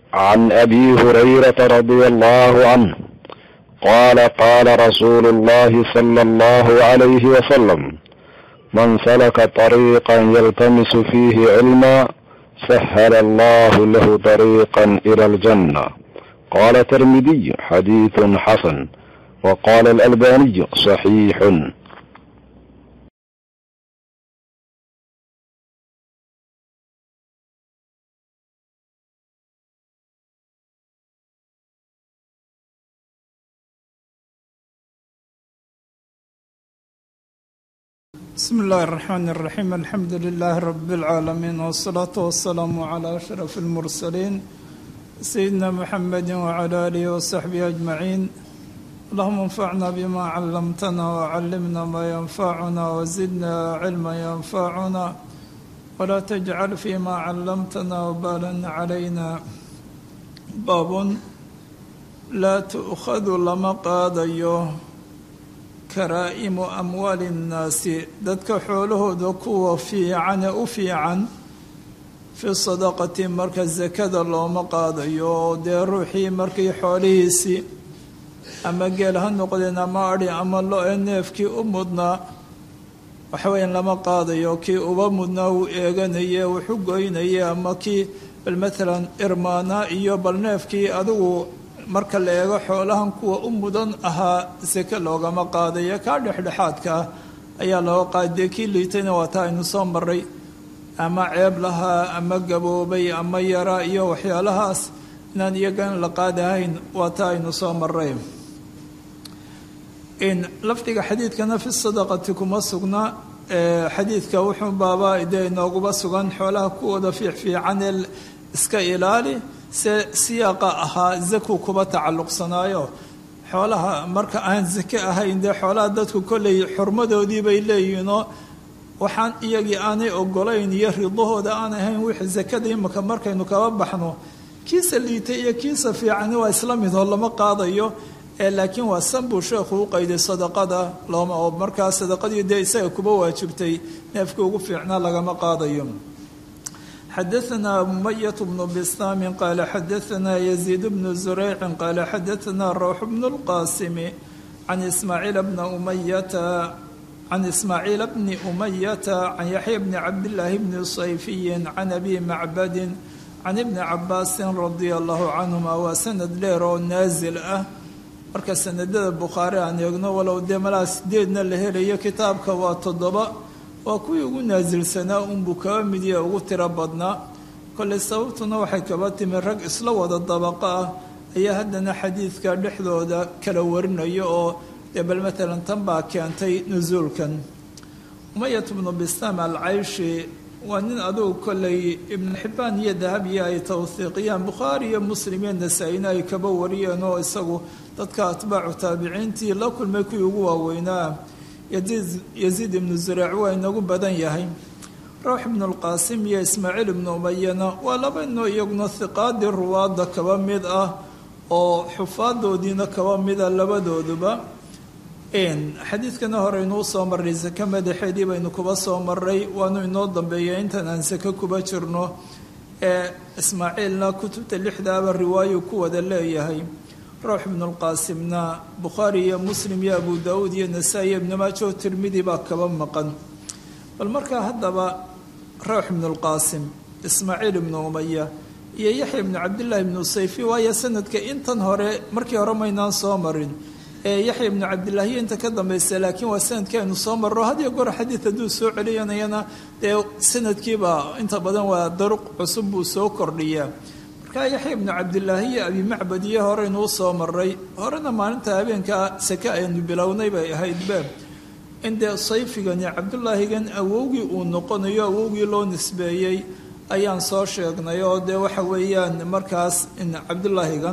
عن ابي هريره رضي الله عنه قال قال رسول الله صلى الله عليه وسلم من سلك طريقا يلتمس فيه علما سهل الله له طريقا الى الجنه قال الترمذي حديث حسن وقال الالباني صحيح بسم الله الرحمن الرحيم الحمد لله رب العالمين والصلاة والسلام على أشرف المرسلين سيدنا محمد وعلى آله وصحبه أجمعين اللهم انفعنا بما علمتنا وعلمنا ما ينفعنا وزدنا علما ينفعنا ولا تجعل فيما علمتنا وبالا علينا باب لا تؤخذ لما قاديه karaa'imu amwaali innaasi dadka xoolahooda kuwa fiicane u fiican fi sadaqati marka sakada looma qaadayo oo dee ruuxii markii xoolihiisii ama geel ha noqdeen ama adhi ama lo-e neefkii u mudnaa waxaweyaan lama qaadayo kii uba mudnaa uu eeganaye wuxu goynaye ama kii bal matalan irmaanaa iyo bal neefkii adigu marka la eego xoolahan kuwa u mudan ahaa seke loogama qaadayo kaa dhexdhexaadka ah ayaa looga qaadee kii liitayna waa taa aynu soo maray ama ceeb lahaa ama gaboobay ama yaraa iyo waxyaalahaas inaan iyagan la qaadahayn waa taa aynu soo maray lafdiga xadiidkana fi sadaqati kuma sugna xadiidka wuxuu baaba dee inooguba sugan xoolaha kuwooda fiicfiican ee iska ilaali se siyaaqa ahaa zaku kuba tacalluqsanaayo xoolaha marka aan zake ahayn dee xoolaha dadku kolley xurmadoodii bay leeyihiinoo waxaan iyagii aanay ogolayn iyo ridahooda aan ahayn wixii zakada imika markaynu kaba baxno kiisa liitay iyo kiisa fiicani waa isla midoo lama qaadayo ee laakiin waa san buu sheekhu u qayday sadaqada looma oo markaa sadaqadii dee isaga kuba waajibtay neefkii ugu fiicnaa lagama qaadayo xadaثna mumayة bn bstam qala xadaثna yزيid bn زurayc qala xadaثna rawx bn اlqasim can ismaaciil bna umayata can ismaaciil bni umayata can yaxya bni cabdillaahi bni sayfiyi can abi macbadi can ibni cabaasi radia allahu canhuma waa sanad dheer oo naasil ah marka sanadada bukhaari aan eegno walow dee malaa sideedna la helayo kitaabka waa toddoba waa kuwii ugu naasilsanaa unbuu kaba midiya ugu tiro badnaa kolley sababtuna waxay kaba timi rag isla wada dabaqo ah ayaa haddana xadiidka dhexdooda kala warinayo oo dee bal matalan tan baa keentay nusuulkan umayat bnu bistaam alcayshi waa nin adugu kolley ibnu xibbaan iyo dahabiya ay tawhiiqiyaan bukhaari iyo muslim iyo nasaa-ina ay kaba wariyeen oo isagu dadka atbaacu taabiciintii la kulmay kuwii ugu waaweynaa yaziid ibnu zuraac waa inagu badan yahay rawx ibnu lqaasim iyo ismaaciil ibnu umayana waa laba inoo iyaguna hiqaadii ruwaadda kaba mid ah oo xufaadoodiina kaba mida labadooduba xadiidkana hore inuu soo maray sake madaxeedii baynu kuba soo maray waanu inoo dambeeya intan aan sake kuba jirno ee ismaaciilna kutubta lixdaaba riwaayu ku wada leeyahay rawx ibnu lqaasimna bukhaari iyo muslim iyo abu daauud iyo nasaa-i ibnu maajo tirmidi baa kaba maqan bal markaa haddaba rawx ibnu lqaasim ismaaciil ibnu umaya iyo yaxya ibnu cabdillaahi ibnu sayfi waayo sanadka intan hore markii hore maynaan soo marin ee yaxya ibnu cabdillaahi inta ka dambaysa laakiin waa sanadkii aynu soo marro hadiyo goor xadiid hadduu soo celiyanayana dee sanadkiiba inta badan waa daruq cusub buu soo kordhiyaa markaa yaxya ibnu cabdilaahi iyo abi macbad iyo horeynuu soo maray horena maalinta habeenka sake aynu bilownay bay ahaydbe in dee sayfigani cabdulaahigan awowgii uu noqonayo awowgii loo nisbeeyey ayaan soo sheegnay oo dee waxa weeyaan markaas in cabdulaahigan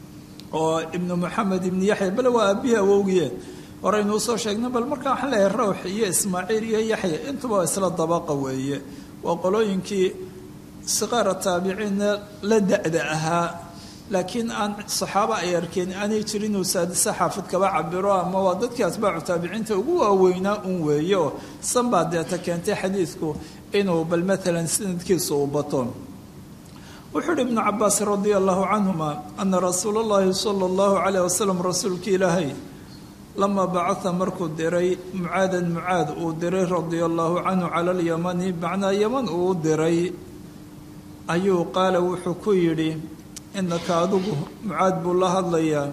oo ibnu moxamed ibnu yaxya bale waa aabihii awowgiie horeynuu soo sheegnay bal markaa waxaan leeyahay rawx iyo ismaaciil iyo yaxya intuba waa isla dabaqa weeye waa qolooyinkii siqaara taabiciinna la da-da ahaa laakiin aan saxaabo ay arkeen aanay jirin uu saadise xaafid kaba cabiro ama waa dadkii atbaacu taabiciinta ugu waaweynaa un weeye oo san baa deeta keentay xadiidku inuu bal maalan sanadkiisa uu bato wuxuu uhi ibnu cabaas radia allahu canhuma ana rasuula اllahi sala اllahu calayh wasalam rasuulka ilaahay lamaa bacaa markuu diray mucaadan mucaad uu diray radia allahu canhu cala alyamani macnaa yaman uu diray ayuu qaala wuxuu ku yidhi inaka adigu mucaad buu la hadlayaa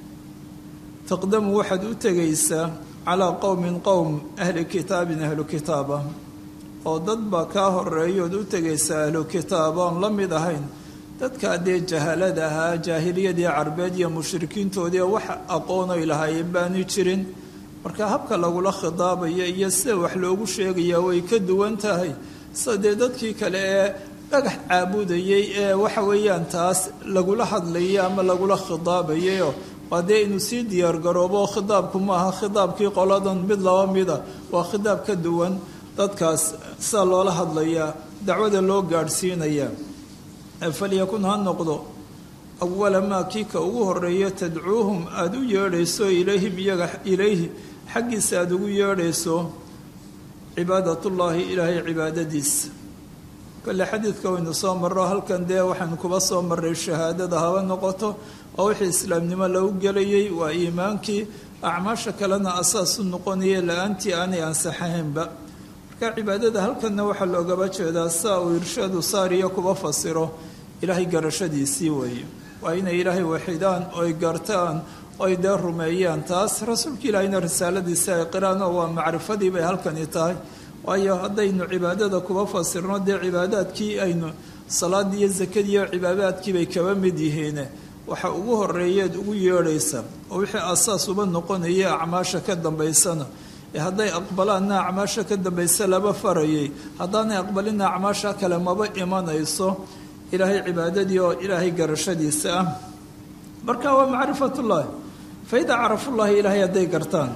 taqdamu waxaad u tegaysaa calaa qowmin qowm ahli kitaabin ahlu kitaaba oo dad baa kaa horeeyood u tegaysaa ahlu kitaaba oon la mid ahayn dadkaa dee jahalada ahaa jaahiliyadii carbeed iyo mushrikiintoodii wax aqoonoy lahaayeen baanu jirin marka habka lagula khidaabayo iyo sida wax loogu sheegayaa way ka duwan tahay sida dee dadkii kale ee dhagax caabudayay ee waxa weeyaan taas lagula hadlayay ama lagula khidaabayayoo waa dee inuu sii diyaargaroobo khidaabku maaha khidaabkii qoladan mid laba mida waa khidaab ka duwan dadkaas sida loola hadlayaa dacwada loo gaadhsiinayaa falyakun ha noqdo awala maa kii ka ugu horeeyo tadcuuhum aada u yeedhayso ilayhim iyaga ilayhi xaggiisa aada ugu yeedhayso cibaadatullaahi ilaahay cibaadadiisa kole xadiidka waynu soo marro halkan dee waxaynu kuba soo marray shahaadada haba noqoto oo wixii islaamnimo lagu gelayay waa iimaankii acmaasha kalena asaas u noqonaya la-aantii aanay ansaxahaynba marka cibaadada halkanna waxaa loogaba jeedaa saa uu irshaadu saariya kuba fasiro ilaahay garashadiisii weeye waa inay ilaahay waxidaan oy gartaan oy dee rumeeyaan taas rasuulka ilaahayna risaaladiisi ay qiraan oo waa macrifadii bay halkani tahay waayo haddaynu cibaadada kuba fasirno dee cibaadaadkii aynu salaadii iyo zakadiiyo cibaadaadkii bay kaba mid yihiin waxa ugu horeeyeed ugu yeedhaysa oo wixii asaas uba noqonaya acmaasha ka dambaysana ee hadday aqbalaanna acmaasha ka dambaysa laba farayay haddaanay aqbalina acmaasha kale maba imanayso ilaahay cibaadadii oo ilaahay garashadiisa ah marka waa macrifatullaahi fa idaa carafullaahi ilaahay hadday gartaan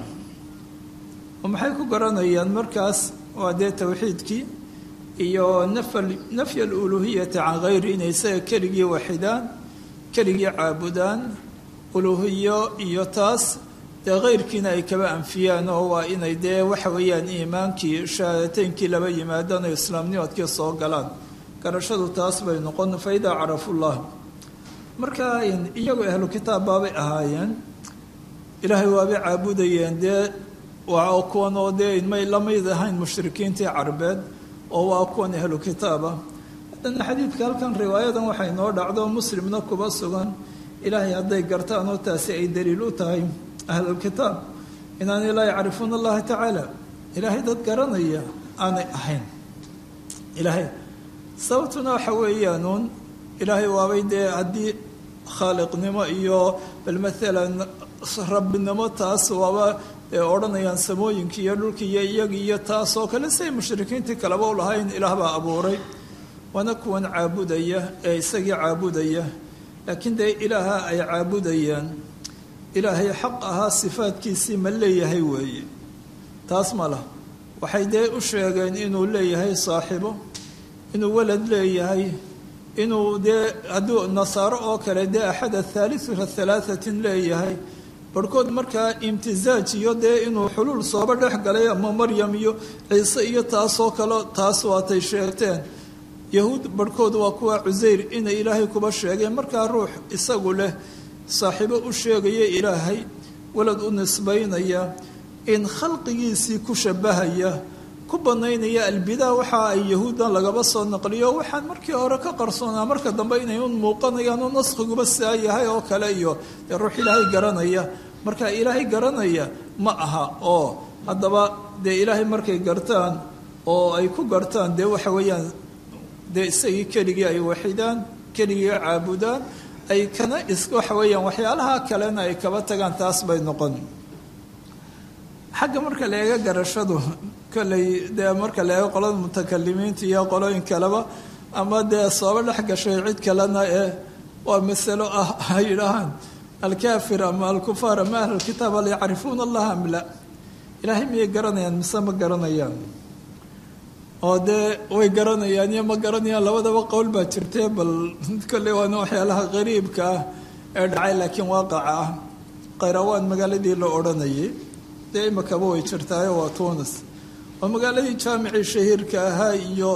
oo maxay ku garanayaan markaas waa dee towxiidkii iyo nafy aluluuhiyati can hayri inay isaga keligii waxidaan keligii caabudaan uluuhiyo iyo taas dee keyrkiina ay kaba anfiyaan oo waa inay dee waxa weeyaan iimaankii shahaadateynkii laba yimaadaan oo islaamnimadkii soo galaan garashadu taas bay noqon fa idaa carafullah marka iyagoo ahlu kitaab baabay ahaayeen ilaahay waabay caabudayeen dee waa kuwan oo dee may la mid ahayn mushrikiintii carbeed oo waa kuwan ahlu kitaaba haddana xadiidka halkan riwaayadan waxay noo dhacdo muslimna kuba sugan ilaahay hadday gartaan oo taasi ay daliil u tahay ahlulkitaab inaanay laa yacrifuuna allaha tacaala ilaahay dad garanaya aanay ahayn ilaahay sababtuna waxa weeyaanuun ilaahay waabay dee haddii khaaliqnimo iyo bal maalan rabbinimo taas waaba odhanayaan samooyinkii iyo dhulkii iyo iyagii iyo taas oo kale siay mushrikiintii kaleba u lahayn ilaah baa abuuray waana kuwan caabudaya ee isagii caabudaya laakiin dee ilaaha ay caabudayaan ilaahay xaq ahaa sifaadkiisii ma leeyahay weeye taas ma lah waxay dee u sheegeen inuu leeyahay saaxibo inuu walad leeyahay inuu dee hadduu nasaaro oo kale dee axad athaalithu halaahatin leeyahay barhkood markaa imtisaaj iyo dee inuu xuluul sooba dhex galay ama maryam iyo ciise iyo taasoo kale taas waatay sheegteen yahuud barhkood waa kuwa cusayr inay ilaahay kuba sheegeen markaa ruux isagu leh saaxiibo u sheegaya ilaahay walad u nisbaynaya in khalqigiisii ku shabahaya ku banaynaya albidaa waxa ay yahuuddan lagaba soo naqliyo waxaan markii hore ka qarsoonaa marka dambe inay un muuqanayaan oo naskiguba saa yahay oo kale iyo dee ruux ilaahay garanaya marka ilaahay garanaya ma aha oo haddaba dee ilaahay markay gartaan oo ay ku gartaan dee waxa weeyaan dee isagii keligii ay waxidaan keligii caabudaan ay kana is waxa weeyaan waxyaalaha kalena ay kaba tagaan taas bay noqon xagga marka la eega garashadu kolley dee marka la eego qolada mutakalimiinta iyo qolooyin kaleba ama dee sooba dhex gashay cid kalena ee waa masalo ah ay yidhaahaan alkaafir ama alkufaar ama ahlulkitaab hal yacrifuuna allaha am la ilaahay miyay garanayaan mise ma garanayaan oo dee way garanayaan iyo ma garanayaan labadaba qowl baa jirtee bal kolley waana waxyaalaha qariibka ah ee dhacay laakiin waaqaca ah khayrawaan magaaladii la odhanayay dee imakaba way jirtaayo waa tunis oo magaaladii jaamicii shahiirka ahaa iyo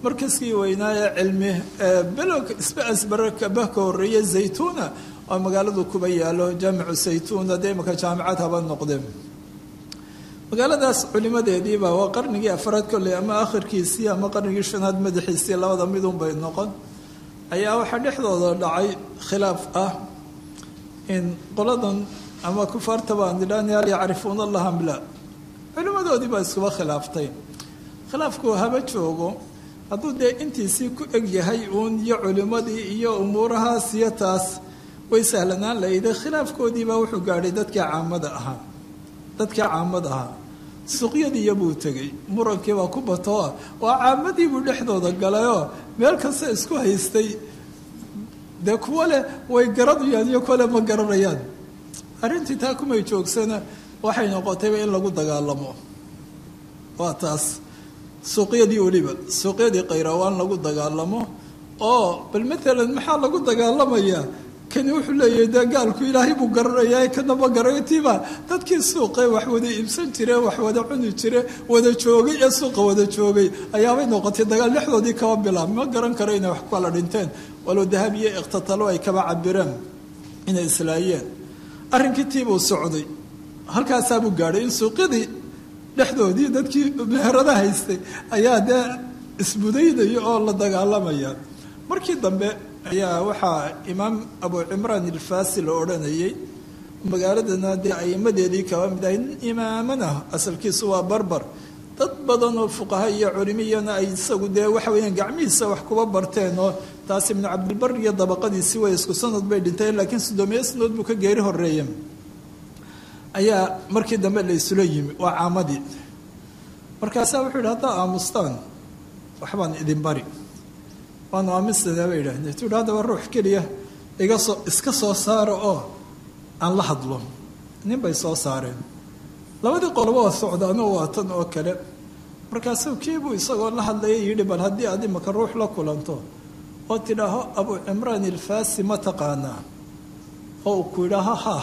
markaskii weynaa ee cilmi belog isba asbarakaba ka horreeya zaytuuna oo magaaladu kuba yaalo jaamicu zaytuuna dee imaka jaamicad haba noqdeen magaaladaas culimadeediiba waa qarnigii afraad kolley ama akhirkiisii ama qarnigii shanaad madaxiisii labada midun bay noqon ayaa waxaa dhexdooda dhacay khilaaf ah in qoladan ama kufaartaba aan idhaani hal yacrifuuna allaha mla culimadoodii baa iskuba khilaaftay khilaafku haba joogo hadduu dee intiisii ku eg yahay uun iyo culimadii iyo umuurahaas iyo taas way sahlanaan lahayde khilaafkoodiibaa wuxuu gaadhay dadkii caamada ahaa dadkii caamada ahaa suuqyadiiya buu tegey murankiibaa ku batoo waa caamadiibuu dhexdooda galayoo meel kasta isku haystay dee kuwo leh way garanayaan iyo kuwo leh ma garanayaan arrintii taa kumay joogsana waxay noqotayba in lagu dagaalamo waa taas suuqyadii weliba suuqyadii khayrawaan lagu dagaalamo oo bal matalan maxaa lagu dagaalamayaa kani wuxuu leeyahay dee gaalku ilaahay buu garanayaa kana ma garanayo tiiba dadkii suuqe wax wada iibsan jire wax wada cuni jire wada joogay ee suuqa wada joogay ayaabay noqotay dagaal dhexdoodii kaba bilaab ma garan karo inay wax ku kala dhinteen walow dahab iyo ikhtatalo ay kaba cabireen inay islaayeen arrinkii tiibuu socday halkaasaabuu gaadhay in suuqyadii dhexdoodii dadkii meherada haystay ayaa dee isbudaynaya oo la dagaalamaya markii dambe ayaa waxaa imaam abu cimraan ilfaasi la odhanayay magaaladana dee aimadeedii kaba mid ahay nin imaamana asalkiisu waa barbar dad badan oo fuqaha iyo culimiyana ay isagu dee waxa weeyaan gacmihiisa wax kuba barteen oo taas ibnu cabdilbar iyo dabaqadiisii way isku sanad bay dhinteen laakiin soddoomiye sanadood buu ka geeri horeeye ayaa markii dambe la isula yimi waa caamadii markaasaa wuxuu yidhi haddaa aamustaan waxbaan idin bari waanu aaminsanaa bay yidhahdeen tu haddaba ruux keliya iga soo iska soo saara oo aan la hadlo nin bay soo saareen labadii qoloba waa socdaano waa tan oo kale markaasuu kiibuu isagoo la hadlaya yidhi bal haddii aad imaka ruux la kulanto oo tidhaaho abu cimraan ilfaasi ma taqaanaa oo uu ku yidhaaho ha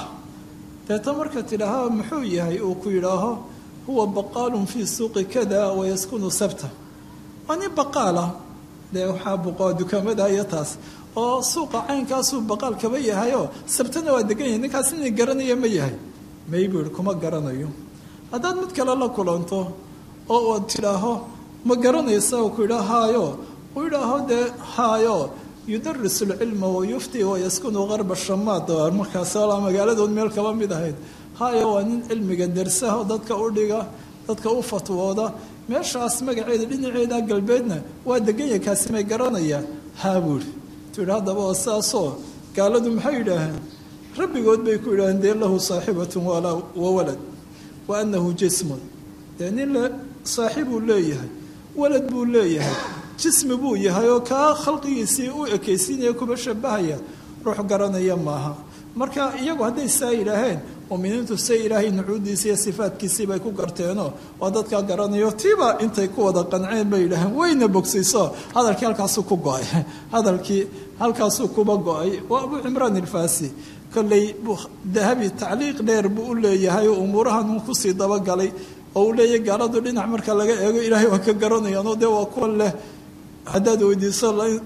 deeta marka tidhaaho muxuu yahay uu ku yidhaaho huwa baqaalun fii suuqi kada wayaskunu sabta waa nin baqaalah dee waxaa buqoa dukaamada iyo taas oo suuqa caynkaasuu baqaal kaba yahayoo sabtana waa degan yahay ninkaas inay garanaya ma yahay may buu yihi kuma garanayo haddaad mid kale la kulanto oo uad tidhaaho ma garanaysa uu ku yidhaa haayo uu yidhaaho dee haayo yudarisu lcilma wayufti wayaskunu qarba shamaad markaas magaaladood meel kaba mid ahayd haayo waa nin cilmiga dersaho dadka u dhiga dadka u fatwooda meeshaas magaceeda dhinaceeda galbeedna waa deganya kaasi may garanayaan haa buuri tu yidhi haddaba oo saasoo gaaladu maxay yidhaaheen rabbigood bay ku yidhaaheen dee lahu saaxibatun wa walad wa annahu jismun dee nin le saaxibuu leeyahay walad buu leeyahay jismi buu yahay oo kaa khalqigiisii u ekaysiinaya kuba shabahaya ruux garanaya maaha marka iyagu hadday saa yidhaaheen muminiintu se ilaahay nucuudiisa iyo sifaadkiisii bay ku garteenoo waa dadkaa garanayo tiiba intay ku wada qanceen bay yidhaaheen wayna bogsayso hadalkii halkaasuu ku go-ay hadalkii halkaasuu kuba go-ay waa abu cimraan ilfaasi kolley dahabi tacliiq dheer buu u leeyahay oo umuurahan uu kusii dabagalay oo uu leeyahay gaaladu dhinac marka laga eego ilaahay waa ka garanayaanoo dee waa kuwa leh haddaad weydiiso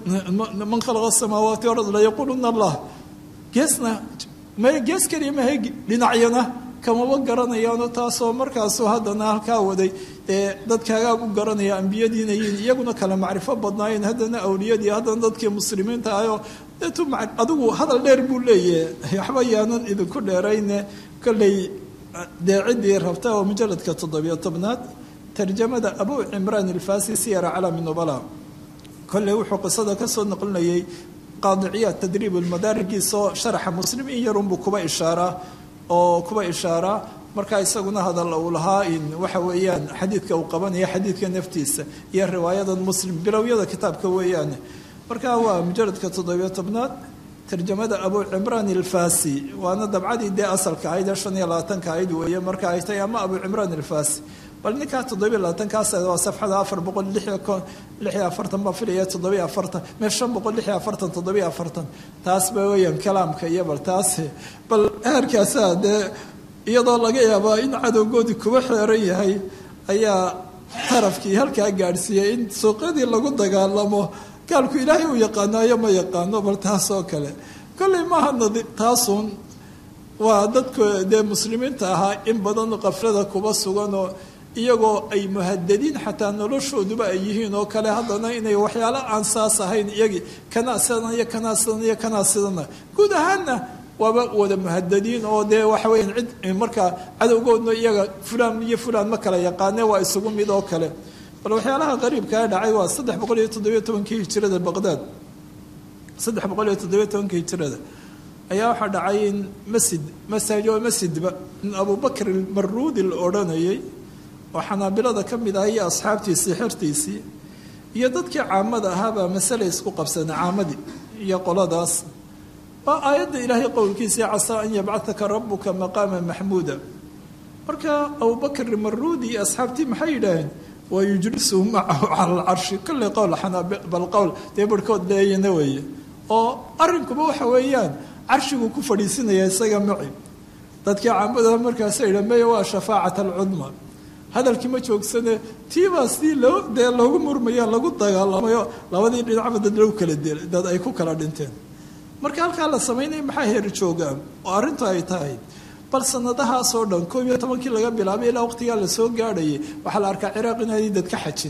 man khalaqa samaawaati ard layaquuluna allah geesna may gees keliya mahay dhinacyana kamaba garanayaano taasoo markaasoo haddana halkaa waday ee dadkaagaa u garanaya ambiyadiina yihiin iyaguna kale macrifo badnaayeen haddana awliyadii haddana dadkii muslimiinta ahoo deetu adigu hadal dheer buu leeyahay waxba yaanan idinku dheerayne kolley dee ciddii rabta oo mujaladka toddobiyo tobnaad tarjamada abu cimraan ilfasi siyara calami nubala kolley wuxuu qisada kasoo noqlinayay qaadiciyaad tadriib lmadaarigiisoo sharaxa muslim in yarunbuu kuba ishaaraa oo kuba ishaaraa markaa isaguna hadal uu lahaa in waxa weeyaan xadiidka uu qabanaya xadiidka naftiisa iyo riwaayadan muslim bilowyada kitaabka weeyaane markaa waa mujaladka toddobiyo tobnaad tarjamada abu cimraan ilfasi waana dabcadii dee asalka ahayd ee shan iyo labaatanka ahayd weeye marka ay tahay ama abu cimraan ilfasi bal ninkaa toddobiyo labaatankaas waa safxada afar boqol lixiyo lixiyo afartan baa filaya toddobiyo afartan mee shan boqol lixiyo afartan toddobiyo afartan taas ba weeyaan kalaamka iyo bal taas bal heerkaasaa dee iyadoo laga yaabaa in cadowgoodii kuba xeeran yahay ayaa tarafkii halkaa gaadhsiiyey in suuqyadii lagu dagaalamo gaalku ilaahay uu yaqaanaayo ma yaqaano bal taas oo kale kolley maaha nadi taasuun waa dadka dee muslimiinta ahaa in badan qaflada kuba suganoo iyagoo ay muhadadiin xataa noloshooduba ay yihiin oo kale haddana inay waxyaalo aan saas ahayn iyagii kanaa sidan iyo kanaa sidan iyo kanaa sidana guud ahaanna waaba wada muhadadiin oo dee waxa weya cid markaa cadowgoodna iyaga fulaan iyo fulaan ma kala yaqaane waa isugu mid oo kale bal waxyaalaha qariibkaa dhacay waa saddex boqol iyo toddobiyo tobankii hijirada baqdaad saddex boqol iyo toddobiyo tobankii hijirada ayaa waxaa dhacay in masjid masaajo masjidba in abubakr maruudi la odhanayay oo xanaabilada ka mid ah iyo asxaabtiisii xertiisii iyo dadkii caamada ahaabaa masale isku qabsanay caamadii iyo qoladaas waa aayadda ilaahay qowlkiisii casaa an yabcataka rabuka maqaama maxmuuda marka abubakr maruudi iyo asxaabtii maxay yidhaaheen waa yujlisuhu macahu cala alcarshi kolley qowl bal qowl dee barhkood leeyana weeye oo arrinkuba waxa weeyaan carshigu ku fadhiisinaya isaga maci dadkii caamada markaasa yidha maya waa shafaacat alcudma hadalkii ma joogsane tiibaa sidii loo dee loogu murmaya lagu dagaalamayo labadii dhinacba dad lagu kala dilay dad ay ku kala dhinteen marka halkaa la samaynaya maxaa heer joogaan oo arrintu ay tahay bal sanadahaasoo dhan koob iyo tobankii laga bilaabay ilaa waqtigaa lasoo gaadhayay waxaa la arkaa ciraaq inaanay dad ka xajin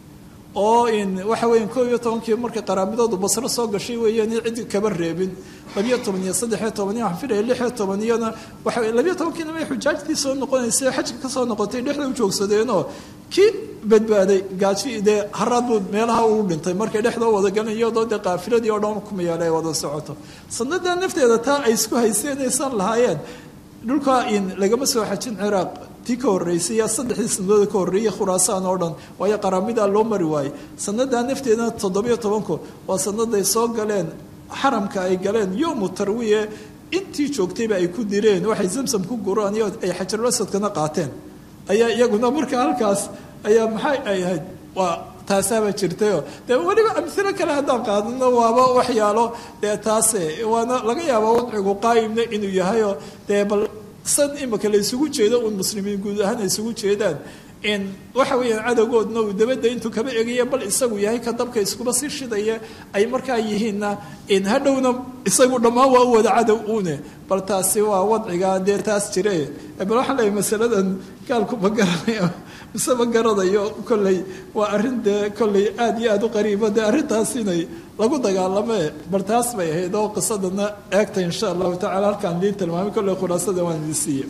oo in waxa weya koob iyo tobankii markay qaraabidoodu basro soo gashay weeyaan cid kaba reebin labiyo toban iyo saddexiyo toban iyo waxaan filaya lixiyo toban iyona waxa labiyo tobankiina may xujaajtii soo noqonaysay xajka ka soo noqotay dhexda u joogsadeenoo kii badbaaday gaaji dee haraad buu meelaha uu dhintay markay dhexda u wada galan iyadoo dee qaafiladii oo dhan kumayaala ay wada socoto sanada nafteeda taa ay isku hayseen aysan lahaayeen dhulkaa in lagama soo xajin ciraaq tii ka horreysay yaa saddexdii sanadooda ka horreeyay khuraasaan oo dhan waayo qaraamidaa loo mari waayey sanadaa nafteedana toddobiyo tobanku waa sanaday soo galeen xaramka ay galeen yowmu tarwiye intii joogtayba ay ku direen waxay zamsam ku guraan iyo ay xajarul asadkana qaateen ayaa iyaguna marka halkaas ayaa maxay ay ahayd waa taasaaba jirtayoo dee weliba amhilo kale haddaan qaadano waaba waxyaalo dee taase waana laga yaabaa wadcigu qaayimna inuu yahayoo dee bal san imika la isugu jeedo uun muslimiin guud ahaan ay isugu jeedaan in waxa weeyaan cadowgoodna uu dabadda intuu kaba egaya bal isagu yahay ka dabka iskuba sii shidaya ay markaa yihiinna in hadhowna isagu dhammaan waa u wada cadow uune bal taasi waa wadciga dee taas jire bal waxaan leeyahay masaladan gaalku ma garanayo mise ma garanayo kolley waa arrin dee kolley aada iyo aada u qariiba dee arrintaas inay lagu dagaalamee bal taas bay ahayd oo qisadana eegta insha allahu tacala halkaan idiin tilmaamay kolley khulaasada waan idin siiye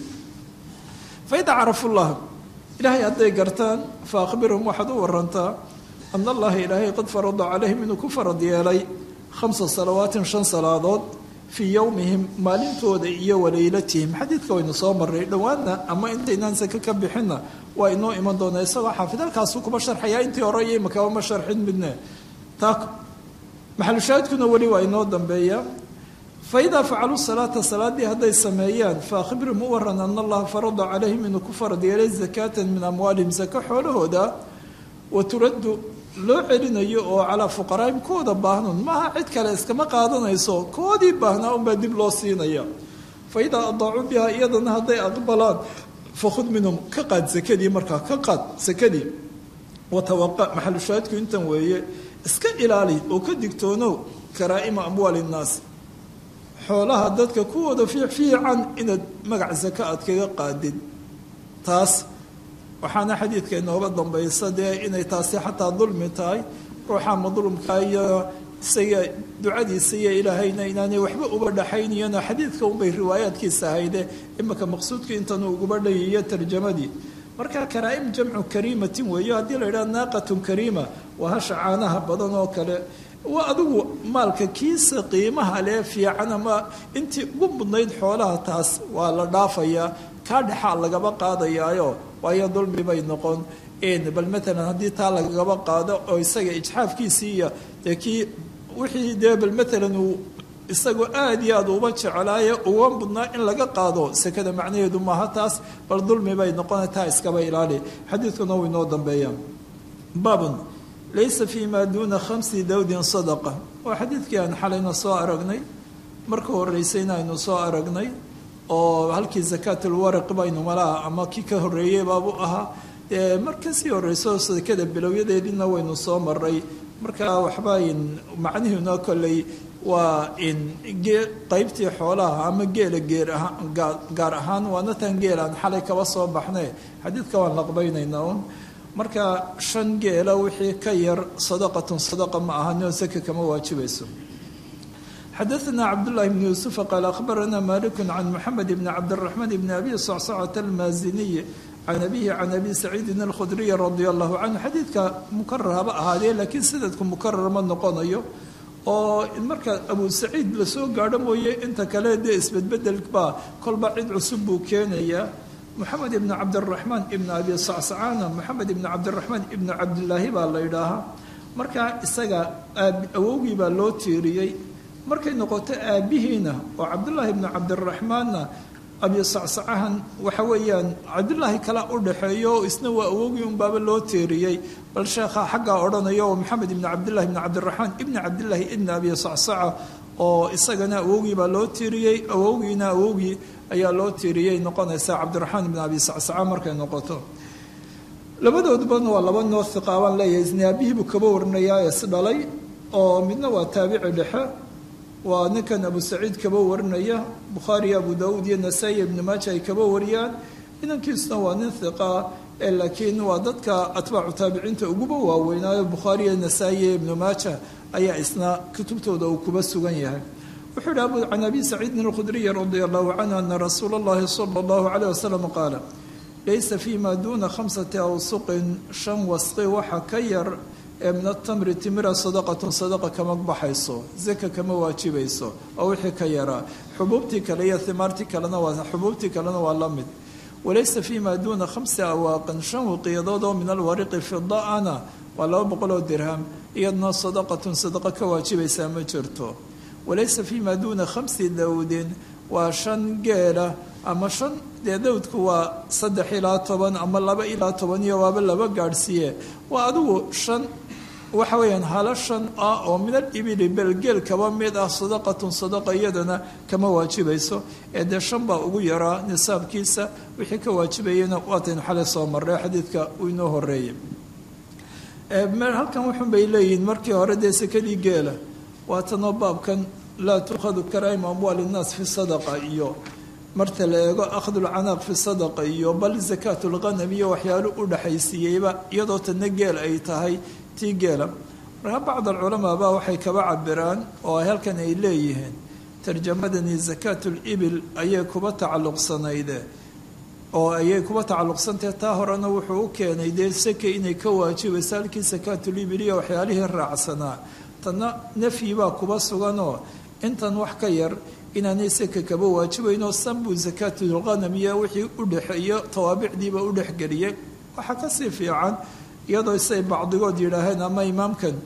faida carafullah ilaahay hadday gartaan fa akhbirhum waxaad u warantaa ana allaha ilaahay qad farada calayhim inuu ku farad yeelay khamsa salawaatin shan salaadood fii yowmihim maalintooda iyo waleylatihim xadiidka waynu soo maray dhowaanna ama intaynaan sake ka bixinna waa inoo iman doonaa isagoo xaafid halkaasu kuma sharxayaa intii hore iyo imakaba ma sharxin midne taa maxalushaahidkuna weli waa inoo dambeeya faidaa facaluu salaata salaadii hadday sameeyaan faahbirhum u waran ana allaha farada calayhim inuu ku farad yeelay zakaatan min amwaalihim sako xoolahooda wa turaddu loo celinayo oo calaa fuqaraahim kuwooda baahnuun maaha cid kale iskama qaadanayso koodii baahnaa unbaa dib loo siinaya fa idaa adaacuu biha iyadana hadday aqbalaan fakhud minhum ka qaad sakadii markaa ka qaad sakadii watawaqa maxalushaahidku intan weeye iska ilaali oo ka digtoonow karaa'ima amwaali innaas xoolaha dadka kuwooda fiican inaad magac zaka aad kaga qaadid taas waxaana xadiidka inooga dambaysa dee inay taasi xataa dulmi tahay ruuxa madluumka iyo isaga ducadiisa iyo ilaahayna inaanay waxba uba dhaxayniyana xadiidka unbay riwaayaadkiisa ahayde imika maqsuudka intanuu uguba dhayiyo tarjamadii marka karaa'im jamcu kariimatin weeyo haddii la yidhaha naaqatun kariima waa hasha caanaha badan oo kale waa adigu maalka kiisa qiimaha lee fiican ama intii ugu mudnayd xoolaha taas waa la dhaafayaa kaa dhexaa lagaba qaadayaayo waayo dulmi bay noqon bal maalan haddii taa lagaba qaado oo isaga ijxaafkiisii iyo dee kii wixii dee bal maalan uu isagoo aada iyo aada uba jecelaayo uga mudnaa in laga qaado sekada macnaheedu maaha taas bal dulmi bay noqona taa iskaba ilaali xadiidkuna wuu inoo dambeeya baabun laysa fi ma duuna khamsi dawdin sadaqa waa xadiidkii aan xalayna soo aragnay marka horeysayna aynu soo aragnay oo halkii zakaatlwaraq baynu malaha ama kii ka horreeyey baabu ahaa dee mar kasii horeyso sadakada bilowyadeediina waynu soo maray markaa waxba macnihiina kolley waa in qeybtii xoolaha ama geela geer ahaan gaar ahaan waana tan geelaan xalay kaba soo baxne xadiidka waan laqbaynaynaa un marka shan geela wixii ka yar sadaqatun sadaqa ma ahanoo saka kama waajibayso xadaثna cabdالlahi bn yuusufa qaal akhbarana malik can moxamed bn cabdالraxmaan bn abi sacsacata almaaziniy can abihi can abi saciidin alkhudriy radi allahu canhu xadiidka mukarar haba ahaadee laakiin sanadku mukarar ma noqonayo oo marka abu saciid lasoo gaadho mooye inta kale dee isbedbedel baa kolba cid cusub buu keenayaa moxamed ibn cabdiraxmaan ibn abi sacsacana moxamed ibn cabdiraxmaan ibn cabdilaahi baa la ydhaahaa markaa isaga awowgii baa loo tiiriyey markay noqoto aabihiina oo cabdullaahi ibnu cabdiraxmaanna abi sacsacahan waxa weeyaan cabdullaahi kala u dhaxeeyo isna waa awowgii unbaaba loo teeriyey bal sheekha xaggaa odhanaya oo maxamed ibni cabdillahi ibni cabdiraxmaan ibni cabdillaahi ibni abi sacsaca oo isagana awowgii baa loo tiiriyey awowgiina awowgii ayaa loo tiiriyey noqonaysa cabdiraxmaan ibni abi sacsaca markay noqoto labadoodubana waa laba noo hiqaabaan leeyahay isna aabihiibuu kaba warinayaa is dhalay oo midna waa taabici dhexe waa ninkan abu saciid kaba warinaya bukhaariyo abu daauud iyo nasaa-i ibnu maaja ay kaba wariyaan inankiisuna waa nin hiqa ee laakiin waa dadka atbaacu taabiciinta uguba waaweynaayo bukhaariyo nasaa-i iyo ibnu maaja ayaa isna kutubtooda uu kuba sugan yahay wuxuu yihi abu can abi saciidin alkhudriyi radia allahu canhu ana rasuula allahi sala allahu caleyh wasalam qaala laysa fi ma duuna khamsati awsuqin shan wasqi waxa ka yar ee min atamri timira sadaqatun sadaqa kama baxayso zaka kama waajibayso oo wixii ka yaraa xubuubtii kale iyo himaartii kalena waa xubuubtii kalena waa la mid walaysa fi ma duuna khamsi awaaqin shan wiqiyadood oo min alwariqi fida-ana waa laba boqoloo dirham iyadna sadaqatun sadaqa ka waajibaysaa ma jirto walaysa fi ma duuna khamsi dawdin waa shan geela ama shan dee dawdku waa saddex ilaa toban ama laba ilaa toban iyo waaba laba gaadhsiiye waa adigu shan waxa weeyaan hala shan ah oo min alibili belgeel kaba mid ah sadaqatun sadaqa iyadana kama waajibayso ee dee shan baa ugu yaraa nisaabkiisa wixii ka waajibayana waataynu xalay soo marray xadiidka uu inoo horeeyay halkan wuxun bay leeyihiin markii hore dee sekadii geela waatanoo baabkan laa tukhadu karaa'im amwaal innaas fi sadaqa iyo marta la eego akhdulcanaaq fi sadaqa iyo bal zakaat lghanam iyo waxyaalo u dhexaysiiyeyba iyadoo tana geel ay tahay tii geela markaa bacd alculamaa baa waxay kaba cabiraan oo halkan ay leeyihiin tarjamadani zakaat libil ayay kuba tacalluqsanayde oo ayay kuba tacalluqsantahe taa horena wuxuu u keenay dee sake inay ka waajibayso halkii sakaatulibil iyo waxyaalihii raacsanaa tanna nafyi baa kuba suganoo intan wax ka yar inaanay saka kaba waajibaynoo sanbuu zakaatulghanam iyo wixii u dhexeeyo tawaabicdiiba u dhexgeliyey waxaa kasii fiican iyadoo say bacdigood yidhaaheen ama imaamkan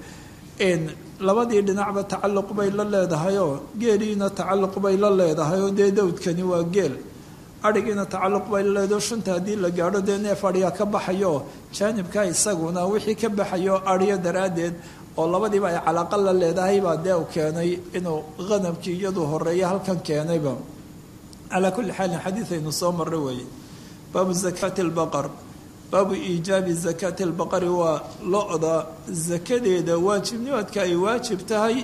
labadii dhinacba tacalluq bay la leedahayoo geeliina tacalluq bay la leedahayoo dee dawdkani waa geel adhigiina tacalluq bay la leedaho shanta haddii la gaadho dee neef adhiga ka baxayo jaanibka isaguna wixii ka baxayo adhiyo daraaddeed oo labadiiba ay calaaqa la leedahay baa dee u keenay inuu hanamkii iyadu horeeya halkan keenayba calaa kulli xaalin xadiid aynu soo marray weeye baabu zakaati albaqar baabu iijaabi zakaati albaqari waa lo-da zakadeeda waajibnimadka ay waajib tahay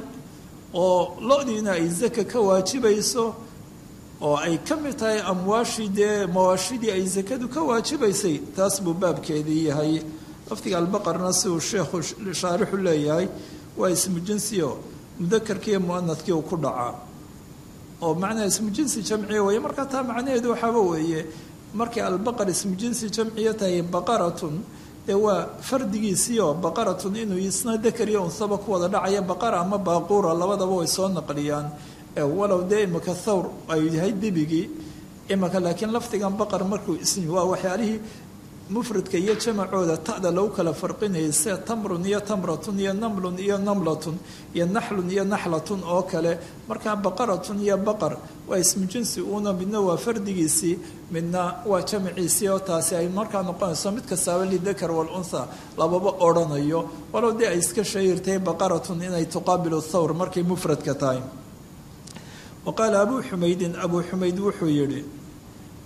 oo lo-diina ay zaka ka waajibayso oo ay ka mid tahay amwaashii dee mawaashidii ay zakadu ka waajibaysay taas buu baabkeedii yahay lafdiga albaqarna siduu sheekhu shaarixu leeyahay waa ismu jinsiyo mudakarkiiyo muanadkii uu ku dhacaa oo macnaha ismu jinsi jamciya weeye markaa taa macnaheedu waxaaba weeye markay albaqar ismu jinsi jamciya tahay baqaratun dee waa fardigiisiio baqaratun inuu isna dakar iyo unsaba ku wada dhacaya baqara ama baaquura labadaba way soo naqliyaan walow dee imika thawr ay yahay debigii imika laakiin lafdigan baqar markuu ismi waa waxyaalihii mufradka iyo jamacooda ta'da lagu kala farqinayay sida tamrun iyo tamratun iyo namlun iyo namlatun iyo naxlun iyo naxlatun oo kale markaa baqaratun iyo baqar waa ismu jinsi uuna midna waa fardigiisii midna waa jamaciisii oo taasi ay markaa noqonayso mid kastaaba lidakar waluntha lababa odhanayo walow dee ay iska shahirtahay baqaratun inay tuqaabilu thawr markay mufradka tahay wa qaala abuu xumaydin abuu xumayd wuxuu yidhi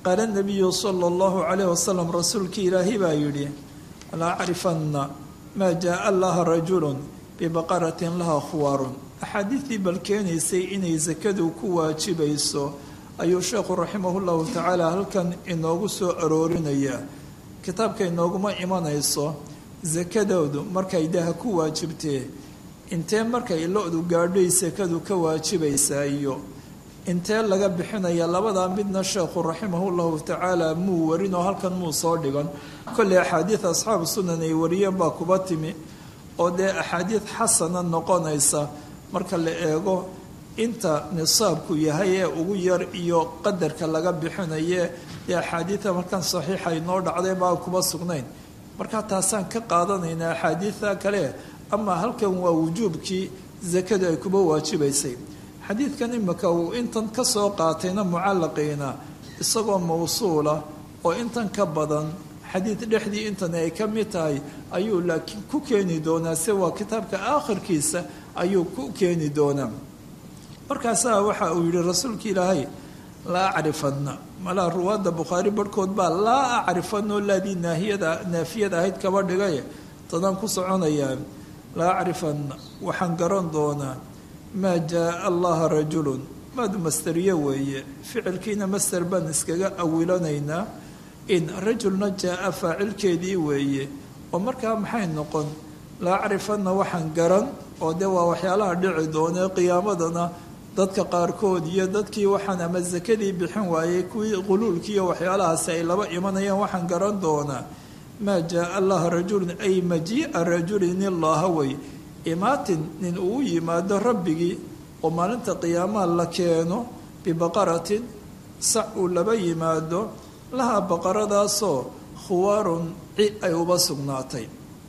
qaala nabiyu sala allahu calayh wasalam rasuulkii ilaahi baa yidhi la acrifanna maa jaaa laha rajulun bibaqaratin laha khuwaarun axaadiidii bal keenaysay inay sakadu ku waajibayso ayuu sheekhu raximahu llahu tacaala halkan inoogu soo aroorinaya kitaabka inooguma imanayso sakadoodu markay daha ku waajibtee intee markay lo-du gaadhay sakadu ka waajibaysaa iyo intee laga bixinaya labadaa midna sheekhu raximahu llahu tacaala muu warin oo halkan muu soo dhigan kolley axaadiid asxaabu sunan ay wariyeen baa kuba timi oo dee axaadiid xasana noqonaysa marka la eego inta nisaabku yahay ee ugu yar iyo qadarka laga bixinaye dee axaadiida markan saxiixa inoo dhacday baa kuba sugnayn markaa taasaan ka qaadanaynaa axaadiida kale ama halkan waa wujuubkii sakadu ay kuba waajibaysay xadiidkan imika uu intan ka soo qaatayna mucallaqiina isagoo mawsuula oo intan ka badan xadiid dhexdii intan ay ka mid tahay ayuu laakiin ku keeni doonaa se waa kitaabka aakhirkiisa ayuu ku keeni doonaa markaasaa waxa uu yihi rasuulka ilaahay laa acrifanna malaa ruwaadda bukhaari barhkood baa laa acrifanno laadii naahiyada naafiyada ahayd kaba dhigay tadaan ku soconayaa laa acrifanna waxaan garan doonaa maa jaaa allaha rajulun maadu masteriye weeye ficilkiina master baan iskaga awilanaynaa in rajulna jaa-a faacilkeedii weeye oo markaa maxay noqon laa acrifanna waxaan garan oo dee waa waxyaalaha dhici doonee qiyaamadana dadka qaarkood iyo dadkii waxaan ama sakadii bixin waayey kuwii quluulkii iyo waxyaalahaasi ay laba imanayaan waxaan garan doonaa maa jaaa allaha rajulun ay majii'a rajulin illaaha wey imaatin nin uu yimaado rabbigii oo maalinta qiyaamaha la keeno bibaqaratin sac uu laba yimaado laha baqaradaasoo khuwaarun ci ay uba sugnaatay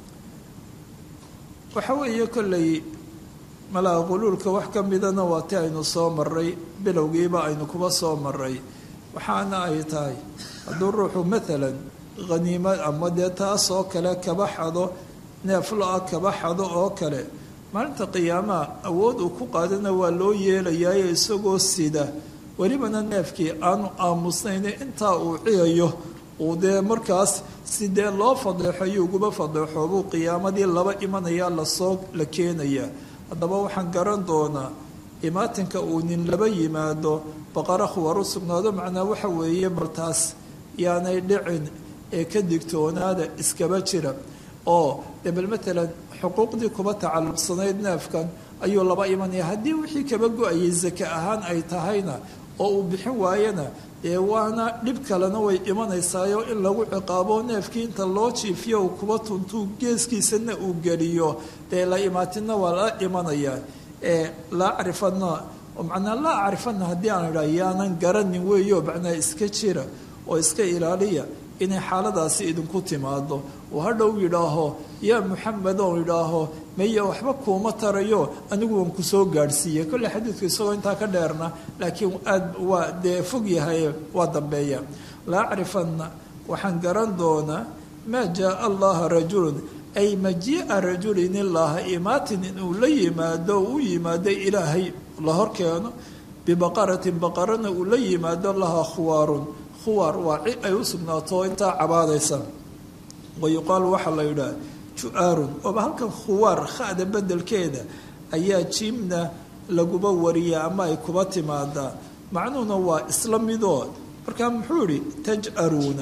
waxa weeye kolley malaa quluulka wax ka midana waa ti aynu soo maray bilowgiiba aynu kuba soo maray waxaana ay tahay hadduu ruuxu maalan khaniimo ama dee taas oo kale kaba xado neeflo-a kaba xado oo kale maalinta qiyaamaha awood uu ku qaadana waa loo yeelayaayo isagoo sida welibana neefkii aanu aamusnayne intaa uu ciyayo uu dee markaas si dee loo fadeexayo uguba fadeexoobuu qiyaamadii laba imanayaa lasoo la keenayaa haddaba waxaan garan doonaa imaatinka uu nin laba yimaado baqara khuwar u sugnaado macnaa waxa weeye baltaas yaanay dhicin ee ka digtoonaada iskaba jira oo dee bal matalan xuquuqdii kuba tacalluqsanayd neefkan ayuu laba imanaya haddii wixii kaba go-ayay sake ahaan ay tahayna oo uu bixin waayana dee waana dhib kalena way imanaysaayoo in lagu ciqaabo neefkii inta loo jiifiyo uu kuba tuntuu geeskiisana uu geliyo dee la imaatina waa la imanayaa ee la acrifana macnaa la acrifana haddii aan idhaa yaanan garanin weeyo macnaa iska jira oo iska ilaaliya inay xaaladaasi idinku timaado oo hadhow yidhaaho yaa muxamed oo yidhaaho maya waxba kuuma tarayo anigu waan kusoo gaadhsiiyey kolle xadiidku isagoo intaa ka dheerna laakiin aad waa dee fog yahay waa dambeeya la acrifanna waxaan garan doonaa maa jaaa allaha rajulun ay majii'a rajulin illaaha imaatin inuu la yimaado u yimaado ilaahay la horkeeno bibaqaratin baqarana uu la yimaado laha khuwaarun khuwaar waa ci ay u sugnaato intaa cabaadaysa wayuqaalu waxaa la yidhaha ju-aarun ooba halkan khuwaar khada bedelkeeda ayaa jiimna laguba wariya ama ay kuba timaadaa macnuhuna waa isla midood markaa muxuu yihi taj'aruuna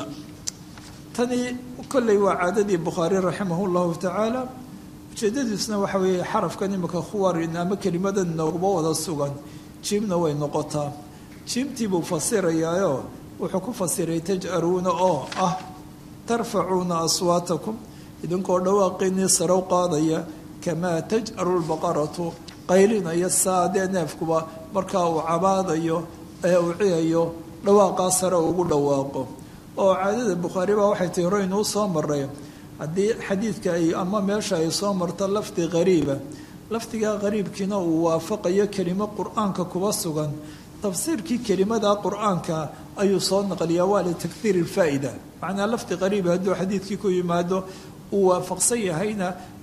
tani kolley waa caadadii bukhaari raximah llahu tacaala ujeedadiisna waxa weeye xarafkan imika khuwaar ama kelimadan nooguba wada sugan jiimna way noqotaa jiimtii buu fasirayaayo wuxuu ku fasiray taj'aruuna oo ah tarfacuuna aswaatakum idinkoo dhawaaqinii sarow qaadaya kamaa taj'aru lbaqaratu qaylinaya saadee neefkuba markaa uu cabaadayo ee uu ciyayo dhawaaqaa sare ugu dhawaaqo oo caadada bukhaari baa waxay tihi roynuu soo maray haddii xadiidka ay ama meesha ay soo marto lafdi qariiba lafdigaa qariibkiina uu waafaqayo kelimo qur-aanka kuba sugan tafsiirkii kelimada qur-aanka ayuu soo naqliyaa waa litakhiir ilfaa'ida macnaa lafdi qariiba hadduu xadiidkii ku yimaado uu waafaqsan yahayna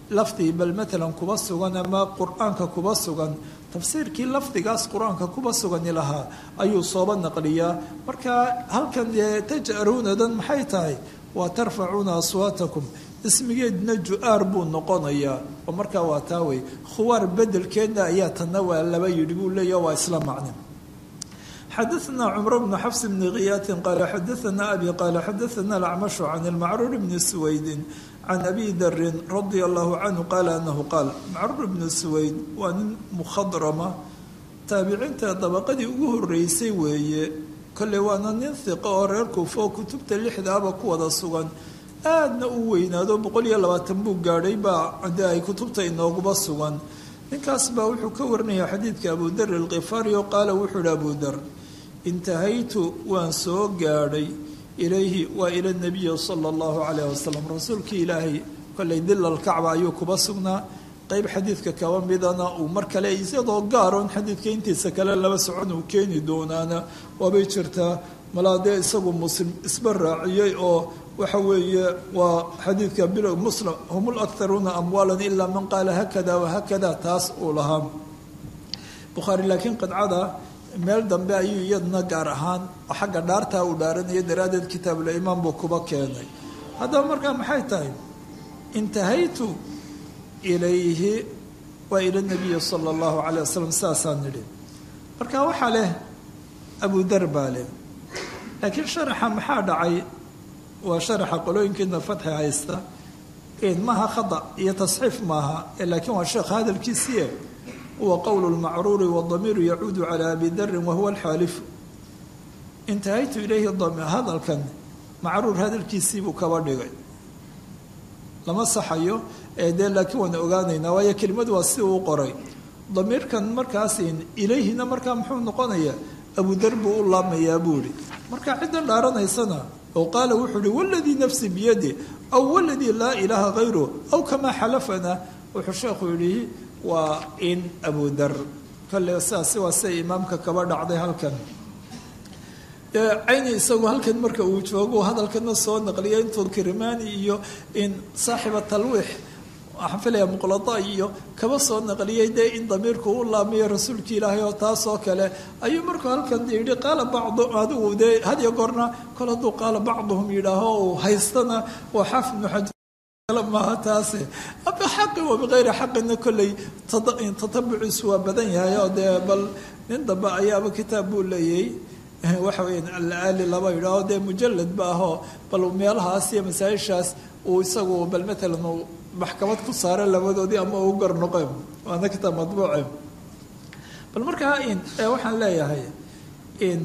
lafdi bal matalan kuba sugan ama qur-aanka kuba sugan tafsiirkii lafdigaas qur-aanka kuba sugani lahaa ayuu sooba naqliyaa marka halkan dee taj'aruunadan maxay tahay waa tarfacuuna aswaatakum ismigeedna ju-aar buu noqonayaa oo markaa waa taa wey khuwaar bedelkeedna ayaa tanna waa laba yidhi buu leeyaha waa isla macne xadaثna cmr bn xfs bn khiyaati qaala xadaثna abi qaala xadaثna acmashu can اlmacruur bni suwaydin can abi darin radia allahu canhu qaala anahu qaal macruur bnu suwayd waa nin mukhadrama taabiciinta dabaqadii ugu horeysay weeye kolley waana nin hiqo oo reer kuufo kutubta lixdaaba ku wada sugan aadna u weynaado boqol iyo labaatan buu gaadhay baa de ay kutubta inooguba sugan ninkaas baa wuxuu ka warinaya xadiidka abu dar alkhifaari oo qaala wuxuu ihi abu dar intahaytu waan soo gaadhay ilayhi waa ila nabiyi sala allahu calayh wasalam rasuulkii ilaahay kolley dilalkacba ayuu kuba sugnaa qeyb xadiidka kaba midana uu mar kale isagoo gaaroon xadiidka intiisa kale laba socon uu keeni doonaana waabay jirtaa malaa dee isagu muslim isba raaciyey oo waxa weeye waa xadiidka bil muslim hum lakharuuna amwaalan ilaa man qaala hakada wahakada taas uu lahaa bukhaari laakiin qidcada meel dambe ayuu iyadna gaar ahaan oo xagga dhaartaa uu dhaaranaya daraaddeed kitaabulimaan buu kuba keenay haddaba markaa maxay tahay intahaytu ilayhi waa ila nabiyi sala allahu calayh wasalam sidaasaan nidhi marka waxaa leh abu dar baa leh laakiin sharaxa maxaa dhacay waa sharaxa qolooyinkiina fatxi haysta maaha khada iyo tasxiif maaha laakiin waa sheekh hadalkiisiie huwa qowlu lmacruuri wadamiiru yacuudu calaa abi darin wahuwa alxaalifu intahaytu ilayhi hadalkan macruur hadalkiisiibuu kaba dhigay lama saxayo ee dee laakiin waan ogaanaynaa waayo kelimadu waa si uu qoray damiirkan markaas ilayhina markaa muxuu noqonayaa abudar buu u laamayaa buu ihi marka ciddan dhaaranaysana oo qaala wuxuu ihi waladii nafsi biyadi aw waladii laa ilaaha hayru aw kamaa xalafana wuxuu sheekhu yihi waa in abudar kale sidaasi waa siday imaamka kaba dhacday halkan cayni isagu halkan marka uu joogo hadalkana soo naqliya intuu kirmaani iyo in saaxiba talwiix waxaan filaya muqlada iyo kaba soo naqliyey dee in damiirku u laamiyo rasuulki ilaahay oo taas oo kale ayuu markuu halkan yidhi qaala bacdu adigu dee hadiyo goorna kol hadduu qaala bacduhum yidhaaho uu haystana waa xaafid ibnu xajar maaha taase bixaqi wa bikayri xaqina kolley tatabuciisu waa badan yahay oo dee bal nin dambe ayaaba kitaab buu leeyay waxa weya alaali laba yidhaaho dee mujalad ba ahoo bal meelahaas iyo masaa-ishaas uu isagu bal matalan uu maxkamad ku saara labadoodii ama uu gar noqe waana kitaab madbuuce bal markaa in waxaan leeyahay in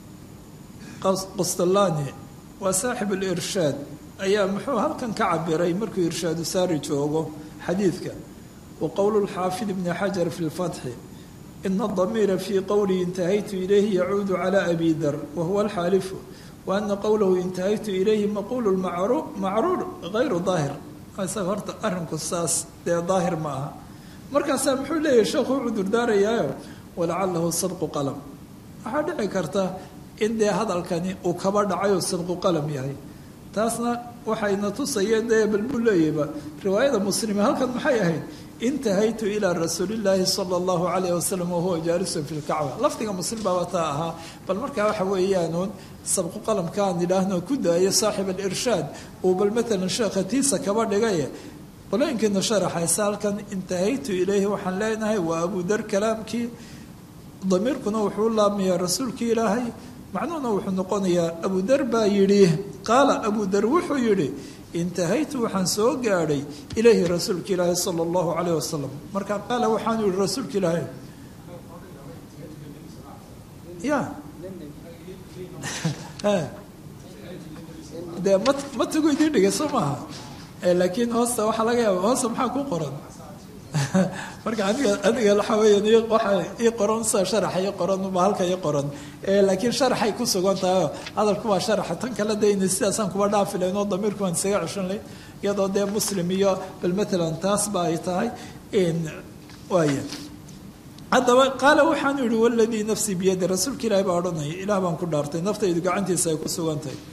qostolani waa saaxib alirshaad ayaa muxuu halkan ka cabiray markuu irshaadu saari joogo xadiidka wa qowlu lxaafid ibni xajar fi lfatxi ina adamiira fii qowlihi intahaytu ilayhi yacuudu cala abi dar wahuwa alxaalifu wa ana qowlahu intahaytu ilayhi maquulu macruur gayru daahir isaga horta arrinku saas dee daahir ma aha markaasaa muxuu leeyahay sheekhu u cudurdaarayaayo walacalahu sadqu qalam waxaa dhici karta in dee hadalkani uu kaba dhacayoo sadqu qalam yahay taasna waxayna tusayeen dee bal buu leeyahba riwaayada muslime halkan maxay ahayd intahaytu ilaa rasuulillaahi sala allahu calayh wasalam wahuwa jaalisun fi lkacba lafdiga muslim baaba taa ahaa bal markaa waxa weeyaanuun sabqu qalamka aan idhaahno ku daayo saaxib alirshaad uu bal matalan sheekha tiisa kaba dhigaye qolooyinkiina sharaxaysa halkan intahaytu ilayhi waxaan leenahay waa abudar kalaamkii damiirkuna wuxuu laamayaa rasuulkii ilaahay macnuhuna wuxuu noqonayaa abudar baa yidhi qaala abudar wuxuu yidhi intahaytu waxaan soo gaadhay ilayhi rasuulka ilaahi sala allahu calayh wasalam marka qaala waxaanu yihi rasuulka ilaahay ya dee ma matigu idiin dhigay soo maaha laakiin hoosta waxaa laga yaaba hoosta maxaa ku qoran marka aniga aniga waxa weya waxaa ii qoran sida sharaxa ii qoran uma halka ii qoran laakiin sharaxay ku sugan tahay hadalku waa sharaxa tan kale dayna sidaasaan kuba dhaafi lahayn oo damiirku waan isaga ceshan lahayn iyadoo dee muslim iyo bal matalan taas ba ay tahay waaya haddaba qaala waxaanu yihi waladii nafsii biyadi rasuulka ilahi baa odhanaya ilaah baan ku dhaartay naftaydu gacantiisa ay ku sugan tahay